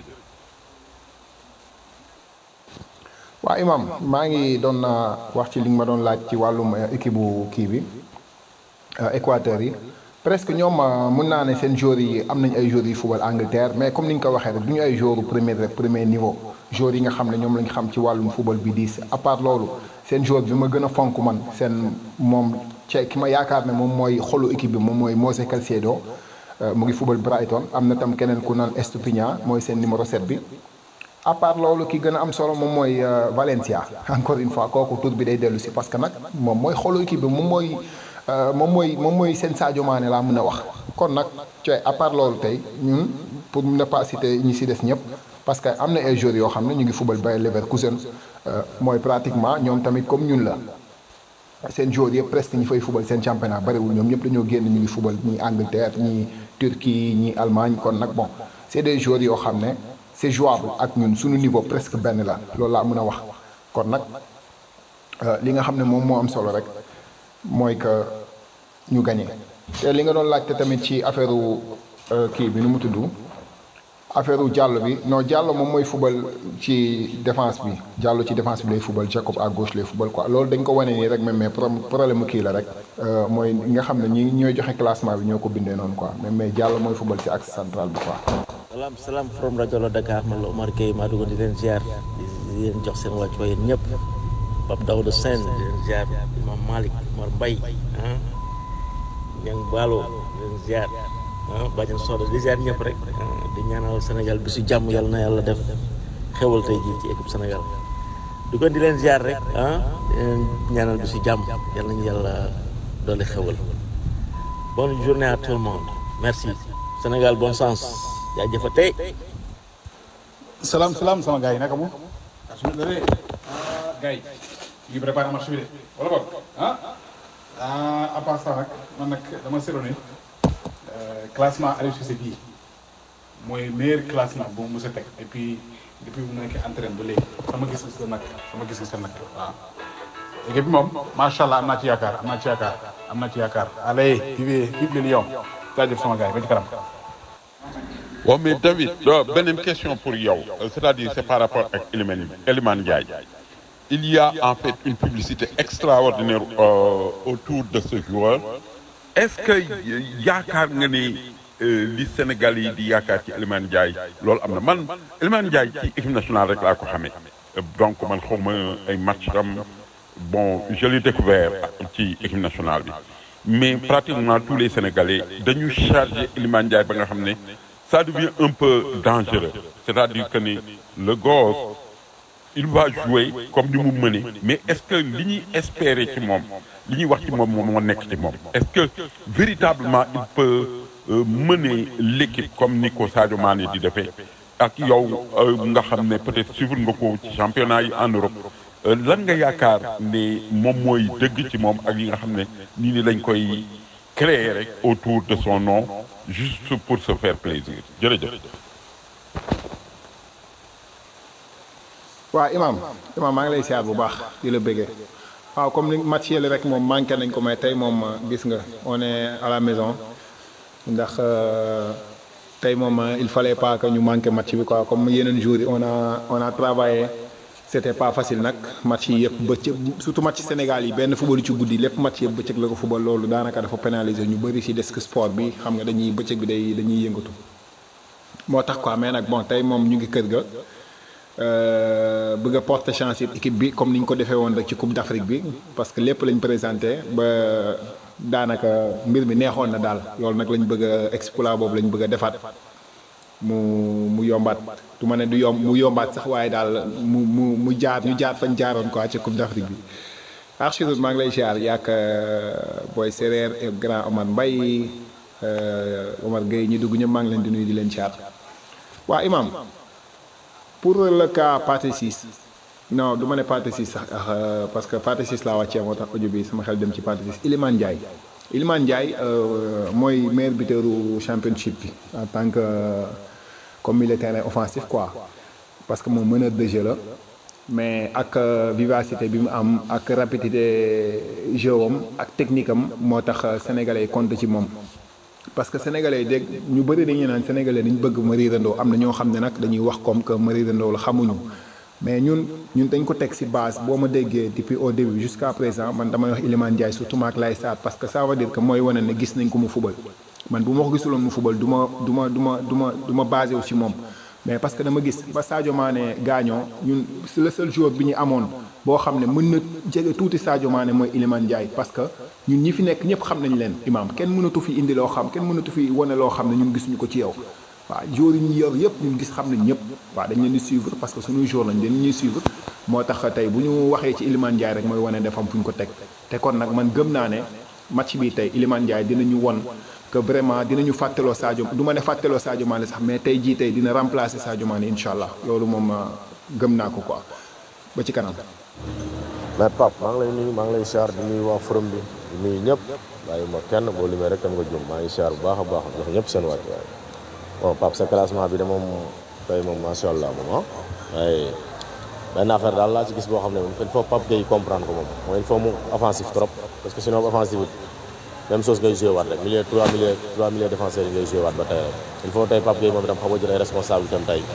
waa Imam maa ngi doon naa wax ci li nga ma doon laaj ci wàllum équipe bu kii bi Équateur yi presque ñoom mun naa ne seen joueurs yi am nañ ay joueurs yi football Angleterre mais comme ni nga ko waxee rek du ñu ay joueurs premier premier niveau joueurs yi nga xam ne ñoom lañ xam ci wàllum football bi diis à part loolu seen joueur bi ma gën a fonk man seen moom ci ki ma yaakaar ne moom mooy xolu équipe bi moom mooy Moisés Caicedo mu ngi football Brighton am na tam keneen ku naan Estupiñán mooy seen numéro 7 bi. à part loolu ki gën a am solo moom mooy Valencia encore une fois kooku tur bi day dellu si parce que nag moom mooy xolu équipe bi moom mooy moom mooy moom mooy seen Sadio Mané laa mën a wax. kon nag cooy à part loolu tey ñun pour ne pas citer ñi si des ñëpp parce que am na ay joueurs yoo xam ne ñu ngi football Bayer Leverkusen mooy pratiquement ñoom tamit comme ñun la. seen joueurs yëpp presque ñi fay football seen championnat bariwul ñoom ñëpp dañoo génn ñu ngi football ñii Angleterre ñii Turquie ñii Allemagne kon nag bon c'est des joueurs yoo xam ne. c'est jouable ak ñun suñu niveau presque benn la loolu laa mën a wax kon nag li nga xam ne moom moo am solo rek mooy que ñu gagné te li nga doon laajte tamit ci affaire kii bi nu mu tudd affaire Diallo bi non Diallo moom mooy football ci défense bi Diallo ci défense bi lay football Jacob à gauche lay football quoi loolu dañ ko wane nii rek même mais problème mu kii la rek mooy nga xam ne ñi ñooy joxe classement bi ñoo ko bindee noonu quoi même mais Diallo mooy football ci axe central bi quoi. salaam salaam from rajo la Dakar man la Omar Gueye maa duggoon di leen ziar di leen jox seen wàccuwaay yéen ñëpp Pape Daouda Sène di leen ziar Imam Malick Omar Mbaye ah Niang Ballo di leen ziar ah Badiane Soda di ziar ñëpp rek di ñaanal Sénégal bi su jàmm yàlla na yàlla def xewal tey jii ci équipe Sénégal duggoon di leen ziar rek ah di leen ñaanal bi su jàmm yàlla nañu yàlla doole xewal bonne journée à tout le monde merci Sénégal bon sens. jaajëfa tey salaam salaam sama gars yi naka mu ah su ma nee ah gars yi ñu ngi préparé marché bi de wala boog ah ah à part ça nag man nag dama seetlu ne classement Aliou Cissé bii mooy meilleur classement bu mu mës a teg et puis depuis bu mu nekkee entraîne ba léegi sama gis-gis la nag sama gis-gis la nag waaw. équipe bi moom macha allah am naa ci yaakaar am naa ci yaakaar am naa ci yaakaar allez vive vive les Lions jaajëf sama gars yi ba ci kanam. waaw mais David beneen question pour yow c'est-à-dire c'est par rapport ak Elimane Elimane Ndiaye il y a en fait une publicité extraordinaire euh, autour de ce joueur est-ce que yaakaar nga ne li Sénégal yi di yaakaar ci Elimane Ndiaye loolu am na man Elimane Ndiaye ci équipe nationale rek laa ko xamee donc man xaw ma ay match am bon je l'ai découvert ci équipe nationale bi mais pratiquement tous les Sénégalais dañu chargé Elimane Ndiaye ba nga xam ne ça devient un peu dangereux c'est-à-dire que ni le gosse il va jouer comme ni mu mëne mais est-ce que li ñuy espérer ci moom li ñuy wax ci moom moom moo nekk ci moom est-ce que véritablement il peut mener l'équipe comme ni ko Sadio Mané di defee ak yow nga xam ne peut-être suivre nga ko ci championnat yi en Europe lan nga yaakaar ne moom mooy dëgg ci moom ak yi nga xam ne nii ni lañ koy créer rek autour de son nom juste pour se faire plaisir jërëjëf. waaw Imaam Imaam maa ngi lay siyaar bu baax di la bëggee waaw comme ni match yële rek moom manqué nañ ko mais tey moom gis nga on est à la maison ndax tey moom il fallait pas que ñu manqué match bi quoi comme yeneen jours yi on a on a travaillé c'était pas facile nag match yi yëpp bëccëg surtout match Sénégal yi benn football ci guddi lépp match yëpp bëccëg la ko football loolu daanaka dafa pénaliser ñu bëri ci desk sport bi xam nga dañuy bëccëg bi day dañuy yëngatu moo tax quoi mais nag bon tey moom ñu ngi kër ga. bëgg a porter chance it équipe bi comme ni ñu ko defee woon rek ci coupe d'Afrique bi parce que lépp lañ présenté ba daanaka mbir mi neexoon na daal loolu nag lañ bëgg a exploit boobu lañ bëgg a defaat mu mu yombaat du ma ne du yomb mu yombaat sax waaye daal mu mu mu jaar ñu jaar fañ jaaroon quoi ci coupe d'Afrique bi. Archidou maa ngi lay ziar yàgg booy séeréer et grand Omar Mbaye Omar Gueye ñi dugg ñëpp maa ngi leen di nuyu di leen ziar waa Imam. pour le cas Pathé Ciss non du ma ne Pathé Ciss sax parce que Pathé Ciss laa wàccee moo tax audio bi sama xel dem ci Pathé Ciss Iliman Ndiaye Iliman Ndiaye mooy meilleur buteur championship bi en tant que comme milieu terrain offensif quoi parce que moom meneur de jeu la mais ak vivacité bi mu am ak rapidité jeu am ak technique am moo tax sénégalais compte ci moom. parce que sénégalais yi dégg ñu bëri dañuy naan sénégalais dañu bëgg Marie Rendo am na ñoo xam ne nag dañuy wax comme que Marie Rendo la xamuñu mais ñun ñun dañ ko teg ci base boo ma déggee depuis au début jusqu'à présent man damay wax Iliman Ndiaye surtout maak lay saat parce que ça veut dire que mooy wane ne gis nañ ko mu fubal man bu ma ko gisuloon mu fubal du ma du ma du ma du ma du ma basé wu ci moom mais parce que dama gis ba Sadio Mané gaañoo ñun le seul joueur bi ñu amoon boo xam ne mën na jege tuuti Sadio Mané mooy Iliman Ndiaye parce que ñun ñi fi nekk ñëpp xam nañ leen imam kenn mënatu fi indi loo xam kenn mënatu fi wane loo xam ne ñun gisuñu ko ci yow waaw joueurs yi ñu yor yëpp ñun gis xam nañ ñëpp waaw dañ leen di suivre parce que suñuy joueurs lañ dañ ñuy suivre moo tax tey bu ñu waxee ci Iliman Ndiaye rek mooy wane defam fu ñu ko teg te kon nag man gëm naa ne match bi tey Iliman Ndiaye dinañu won que vraiment dinañu fàttaloo Sadio du ma ne fàttaloo Sadio Mané sax mais tey jii tey dina remplacer Sadio Mané incha allah loolu moom gëm naa ko quoi ba ci kanam. mais Pape maa ngi lay nuyu maa ngi lay siyaar di nuyu waa forum bi di nuyu ñëpp bàyyi ma kenn boo limee rek tam nga jum maa ngi siyaar bu baax a baax jox ñëpp seen wàcc waaye bon Pape sa classement bi de moom tey moom macha allah moom ah waaye benn affaire daal laa ci gis boo xam ne moom il faut Pape Gueye comprendre ko moom mooy il faut mu offensif trop parce que sinon offensif bi même chose ngay joué waat rek milieu trois milieu trois milieu défenseurs yi ngay joué waat ba tey rek il faut tey Pape Gueye moom itam xam nga jël ay responsabilité am tey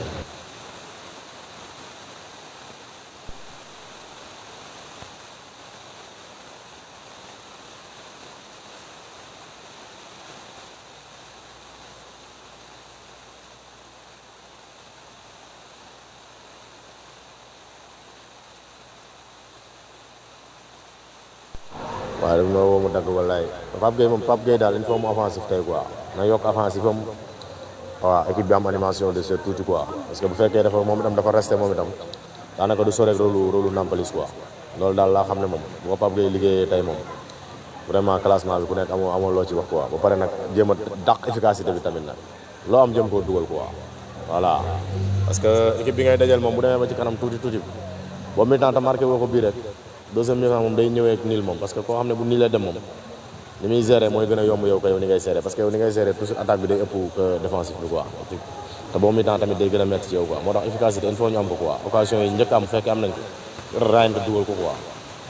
waaw daf ma woo mu dagg wallaay Pape Gueye moom Pape Gueye daal il faut mu offensif tey quoi na yokk offensif am waaw équipe bi am animation de ce tuuti quoi parce que bu fekkee dafa moom itam dafa resté moom itam daanaka du sore rôle rôle Nampalis quoi loolu daal laa xam ne moom bu ko Pape Gueye liggéeyee tey moom vraiment classement bi ku nekk amoo amoo loo ci wax quoi ba pare nag jéem a dàq efficacité bi tamit nag loo am jëm koo dugal quoi voilà parce que équipe bi ngay dajal moom bu demee ba ci kanam tuuti tuuti boobu mi temps te marqué woo ko bii rek deuxième mi-temps moom day ñëwee ak niil moom parce que koo xam ne bu niilee dem moom ni muy gérer mooy gën a yomb yow ko yow ni ngay gérer parce que yow ni ngay gérer toujours attaque bi day ëpp que défensif bi quoi te boobu mi-temps tamit day gën a métti ci yow quoi moo tax efficacité il faut ñu am ko quoi occasion yi njëkk am fekkee am nañ ko raayante dugal ko quoi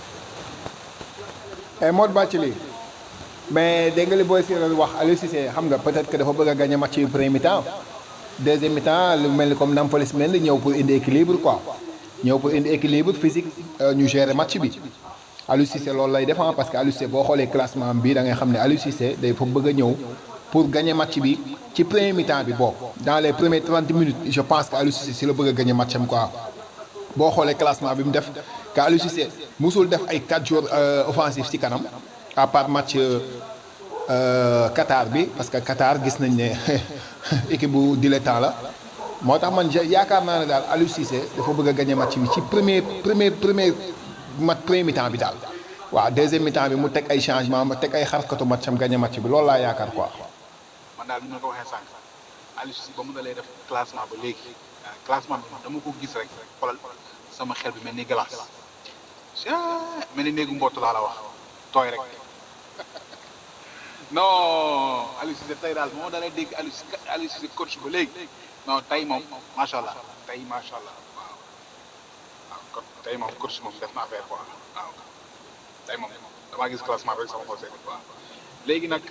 et Modou Bathily mais dégg nga li booy séeréer wax Aliou Cissé xam nga peut-être que dafa bëgg a gagner match yu premier mi-temps deuxième mi-temps lu mel ni comme Nampalys Mendy ñëw pour indi équilibre quoi ñëw pour indi équilibre physique ñu gérer match bi Aliou Cissé loolu lay def parce que Aliou Cissé boo xoolee classement bi da ngay xam ne Aliou Cissé day fa bëgg a ñëw pour gagner match bi ci premier mi-temps bi boobu dans les premières 30 minutes je pense que Aliou Cissé si la bëgg a gagner match am quoi boo xoolee classement bi mu def que Aliou Cissé musul def ay 4 jours offensifs ci kanam à part match Qatar bi parce que Qatar gis nañ ne équipe bu dilettant la moo tax man yaakaar naa ne daal Aliou Cissé dafa bëgg a gagner match bi ci premier premier premier match premier mi-temps bi daal waaw deuxième mi-temps bi mu teg ay changement ma teg ay xarkatu match am gagner match bi loolu laa yaakaar quoi. man daal ni ma ko waxee sànq Aliou Cissé ba mu dalee def classement ba léegi classement bi dama ko gis rek xoolal sama xel bi mel ni glace mel ni néegu mbott laa la wax tooy rek non Aliou Cissé tey daal moo dalee dégg Aliou Cissé Aliou Cissé coach ba léegi non tey moom macha allah tey macha allah waaw waaw kon tey moom coach moom def na affaire quoi waaw tey moom damaa gis classement bi rek sama xol seetlu quoi léegi nag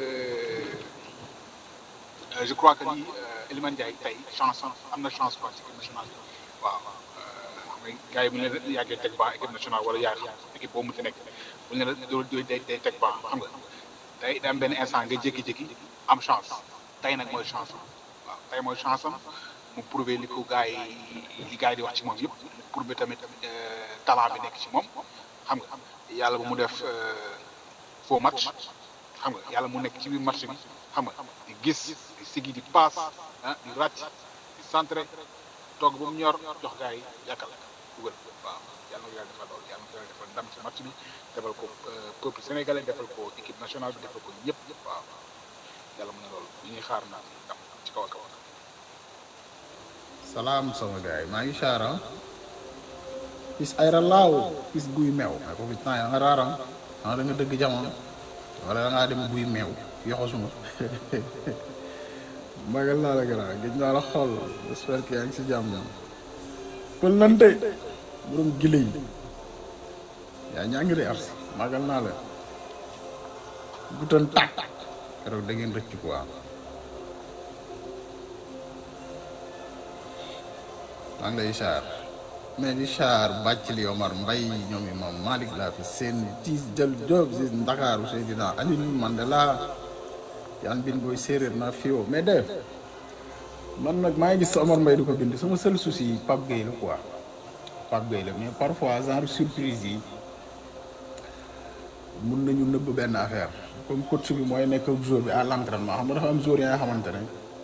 je crois que ni Elimane Ndiaye tey chance am na chance quoi ci équipe nationale waaw xam nga gars yi bu ñu leen yàggee teg ban équipe nationale wala yaa xam équipe boobu mu ci nekk bu ñu leen doon day day teg ban xam nga tey da am benn instant nga jékki-jékki am chance tey nag mooy chance am waaw tey mooy chance am mu prouver li ko gars yi li gars yi di wax ci moom yëpp mu prouver tamit talent bi nekk ci moom xam nga yàlla bu mu def faux match xam nga yàlla mu nekk ci biir match bi xam nga di gis di sigi di paas ah di ràcc di centré toog ba mu ñor jox gars yi yàkkal dugal waaw yàlla na ko yàlla defal loolu yàlla na ko yàlla defal ndam ci match bi defal ko peuple sénégalais defal ko équipe nationale bi defal ko ñëpp waaw yàlla mën na loolu ñu ñuy xaar naa ndam ci kaw a kaw salaam sama gars yi maa ngi xaara gis ayra laaw gis guy meew mais ko fi temps ya nga raaram ah da nga dëgg jamono wala da ngaa dem guy meew yoxo suma magal naa la gara gëj naa la xool j'espère que yaa ngi si jàmm kon nante borom gile yi yaa ñaa ngi de arsi magal naa la gutan tàkk keroog da ngeen rëcc quoi maa ngi lay char mais di char bàcc li Omar Mbay ñoom imam Malick laa fi seen tiis jël job si Ndakaaru Seydina Aliou Mandela yan bin booy séeréer naa fiwo mais def man nag maa ngi gis sa Omar Mbay di ko bind sama seul souci Pape Gueye la quoi Pape Gueye la mais parfois genre surprise yi mun nañu nëbb benn affaire comme coach bi mooy nekk ak jour bi à l'entraînement xam nga dafa am jour yi nga xamante ne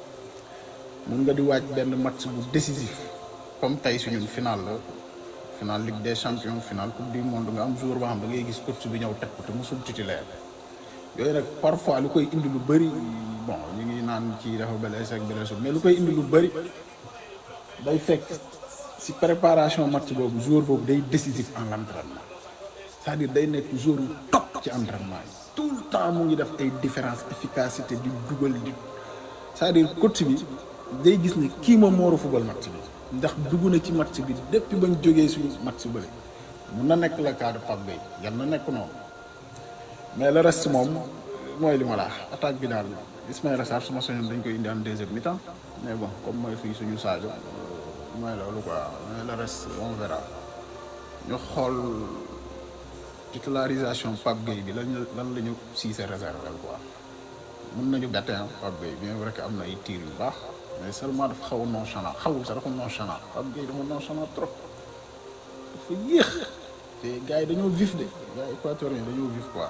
mun nga di waaj benn match bu décisif comme tey suñu final la final Ligue des champions final coupe du monde nga am jour boo xam da ngay gis coach bi ñëw teg ko te musul titulaire yooyu nag parfois lu koy indi lu bëri bon ñu ngi naan ci dafa blessé ak blessé mais lu koy indi lu bëri day fekk si préparation match boobu jour boobu day décisif en l'entraînement c'est-à-dire day nekk jour yu top ci entraînement yi tout le temps mu ngi def ay différence efficacité di dugal di c'est-à-dire coach bi day gis ne kii moom moo war a football match bi ndax dugg na ci match bi depuis bañ jógee suñu match bële mun na nekk le cas de Pape Gueye yan na nekk noonu mais le reste moom mooy li ma la wax attaque bi daal Ismaïla Sarr suma soñoon dañ koy indi en deuxième mi-temps mais bon comme mooy fii suñu Sadio mooy loolu quoi mais le reste on verra ñu xool titularisation Pape Gueye bi lan lan la ñu siise réservé quoi mun nañu bette ah Pape Gueye bien vrai que am na ay tir yu baax mais seulement dafa xaw a nonchalant xawul sax dafa nonchalant Pape Gueye dafa nonchalant trop dafa yéex te gars yi dañoo vif de gars yi équatoriens dañoo vif quoi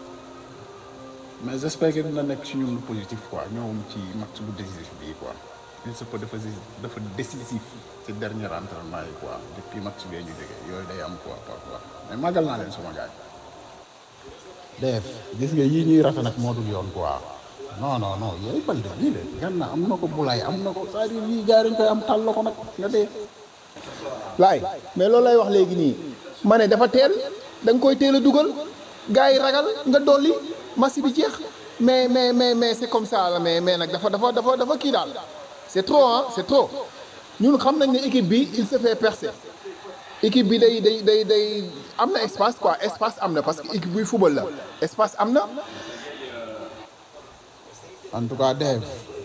mais j'espère que dina nekk ci ñun lu positif quoi ñëwum ci match bu décisif bii quoi il se peut dafa dafa décisif ci dernier entraînement yi quoi depuis match bee ñu jógee yooyu day am quoi parfois mais màggal naa leen sama gars yi def gis nga yii ñuy rafet nag moo dul yoon quoi non non non yooyu balde lii de gan na am na ko bulaay am na ko c'est-à-dire yii gars yi dañ koy am tàll ko nag nga dee laay mais loolu lay wax léegi nii ma ne dafa teel da nga koy teel a dugal gars yi ragal nga dolli match bi jeex mais mais mais mais c'est comme ça la mais mais nag dafa dafa dafa dafa kii daal c'est trop ah c'est trop ñun xam nañ ne équipe bi il se fait percer équipe bi day day day day am na espace quoi espace am na parce que équipe buy football la espace am na. en tout cas Dave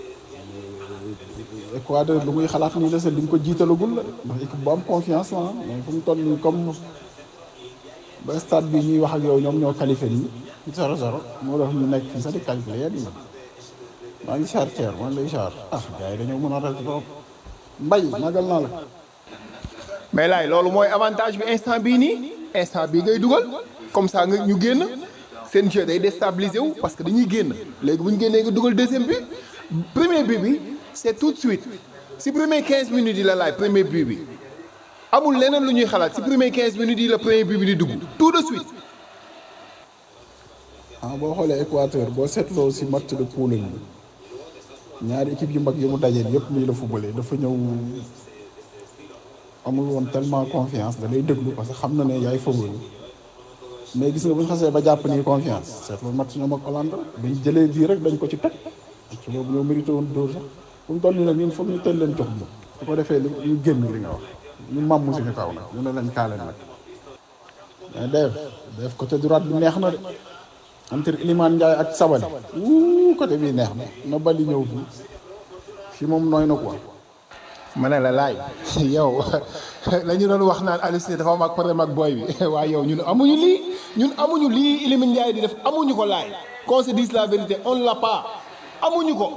Équateur lu muy xalaat nii la sax li nga ko jiitalagul la ndax équipe bu am confiance la mais fu mu toll nii comme ba stade bi ñuy wax ak yow ñoom ñoo qualifié nii zéro zéro moo tax ñu nekk fii sax di calculé yéen yi maa ngi char Thier maa ngi lay char ah gars yi dañoo mën a rek trop mbay magal naa la mais laay loolu mooy avantage bi instant bii nii instant bii ngay dugal comme ça nga ñu génn seen jeu day déstabiliser wu parce que dañuy génn léegi bu ñu génnee nga dugal deuxième but premier but bi c' est tout de suite si premier 15 minutes yi la laay premier but bi amul leneen lu ñuy xalaat si premier 15 minutes yi la premier but bi di dugg tout de suite. ah boo xoolee Équateur boo seetloo si match de poule bi ñaari équipe yu mag yi mu dajeel yëpp nii la footballé dafa ñëw amul woon tellement confiance da lay déglu parce que xam na ne yaay football mais gis nga bu ñu xasee ba jàpp ni confiance seetlu match ñoom ak Hollande buñ jëlee bii rek dañ ko ci teg ci boobu ñoo mérité woon dóor sax fu mu toll nii nag ñun foog ñu teel leen jox bi su ko defee ñu génn li nga wax ñu màmm suñu kaw nag ñu ne leen kaale nag mais def def côté droite bi neex na de entre Iliman Ndiaye ak Sabali wuu côté bii neex na na bali ñëw fii fii moom nooy na quoi. ma ne la laay yow la ñu doon wax naan Aliou Cissé dafa am ak problème ak booy bi waaye yow ñun amuñu lii ñun amuñu lii Iliman Ndiaye di def amuñu ko laay qu'on se dise la vérité on l'a pas amuñu ko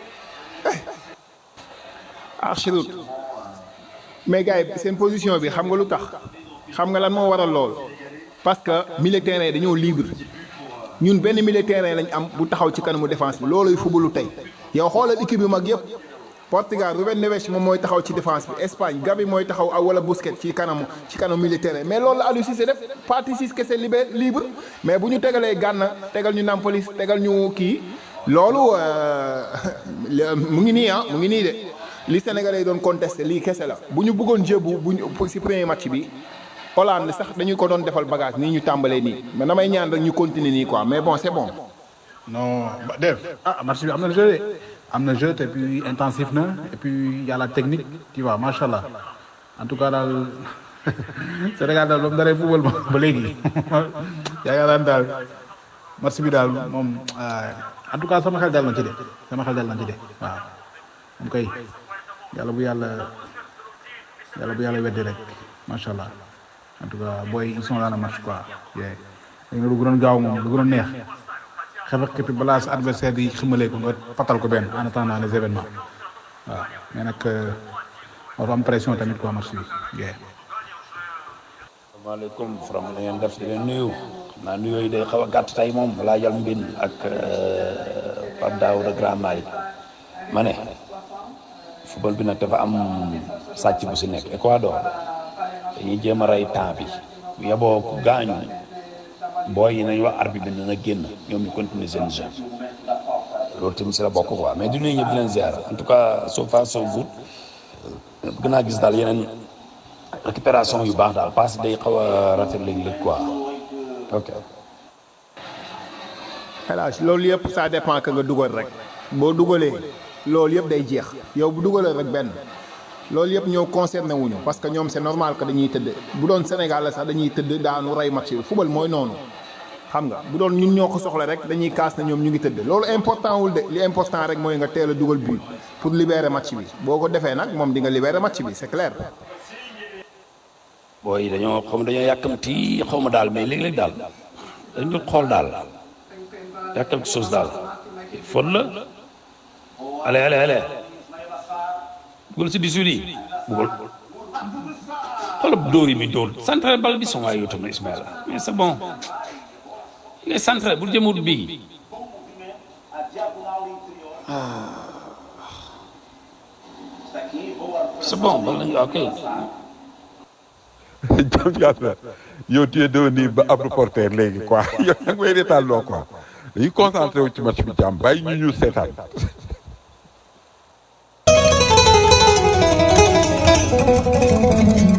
archirut mais gars yi seen position bi xam nga lu tax xam nga lan moo waral lool parce que milieu terrain dañoo libre ñun benn milieu terrain lañ am bu taxaw ci kanamu défense bi looluy fubalu tey yow xoolal équipe yu mag yëpp Portugal Ruben Neves moom mooy taxaw ci défense bi Espagne Gavi mooy taxaw ak wala Busquets ci kanamu ci kanamu milieu terrain mais loolu la Aliou Cissé def partie six kese libre libre mais bu ñu tegalee Gana tegal ñu Nampalys tegal ñu kii loolu mu ngi nii ah mu ngi nii de li Sénégalais yi doon contesté lii kese la bu ñu bëggoon jeu bu bu si premier match bi Hollande sax dañu ko doon defal bagage nii ñu tàmbalee nii mais damay ñaan rek ñu continuer nii quoi mais bon c'est bon. non Dave ah match bi am na jeu de am na jeu et puis intensif na et puis y a la technique tu vois macha allah en tout cas daal Sénégal daal moom daree football ba léegi yaakaar naa daal match bi daal moom en tout cas sama xel dal na ci de sama xel dal na ci de waaw moom kay yàlla bu yàlla yàlla bu yàlla weddi rek macha allah en tout cas booy ils sont dans le match quoi. léegi nag lu gënoon gaaw moom lu gënoon neex. xefe képp balaa sa adversaire di ximalee ko nga patal ko benn en attendant les événements waaw mais nag war am pression tamit quoi match bi yeah. asalaamaaleykum from la ngeen def di leen nuyu xam naa nuyoo yi day xaw a gàtt tey moom balaa jal mbin ak Pape Daouda Grand Malick ma ne football bi nag dafa am sàcc bu si nekk Ecuador dañuy jéem a rey temps bi bu yeboo ku gaañu booy yi nañ wax arbitre bi dina génn ñoom ñu continuer seen jeu loolu tamit si la bokk quoi mais du nuyu ñëpp di leen ziar en tout cas so far so good gën naa gis daal yeneen récupération yu baax daal parce que day xaw a rafet léeg-léeg quoi ok. hélas loolu yëpp ça dépend que nga dugal rek boo dugalee loolu yëpp day jeex yow bu dugalee rek benn loolu yëpp ñoo concerné wuñu parce que ñoom c'est normal que dañuy tëdd bu doon Sénégal la sax dañuy tëdd daanu rey match bi football mooy noonu xam nga bu doon ñun ñoo ko soxla rek dañuy kaas na ñoom ñu ngi tëdd loolu important wul de li important rek mooy nga teel a dugal but pour libérer match bi boo ko defee nag moom di nga libérer match bi c'est clair. booy dañoo xaw ma dañoo yàkkamti xaw ma daal mais léeg-léeg daal dañ dul xool daal y a quelque chose daal faute la allez allez allez dugal si 18 yi dugal xoolal dóor yi mi dóor centré bal bi son waay yow tamit Ismaïla mais c'est bon il est centré bu jëmut bii c'est bon bal nañu ok jam yàlla yow tu es devenu ba ab reporter léegi quoi yow nag may reetaan loo quoi dañuy concentré wu ci match bi jàmm bàyyi ñu ñu seetaan Thank you.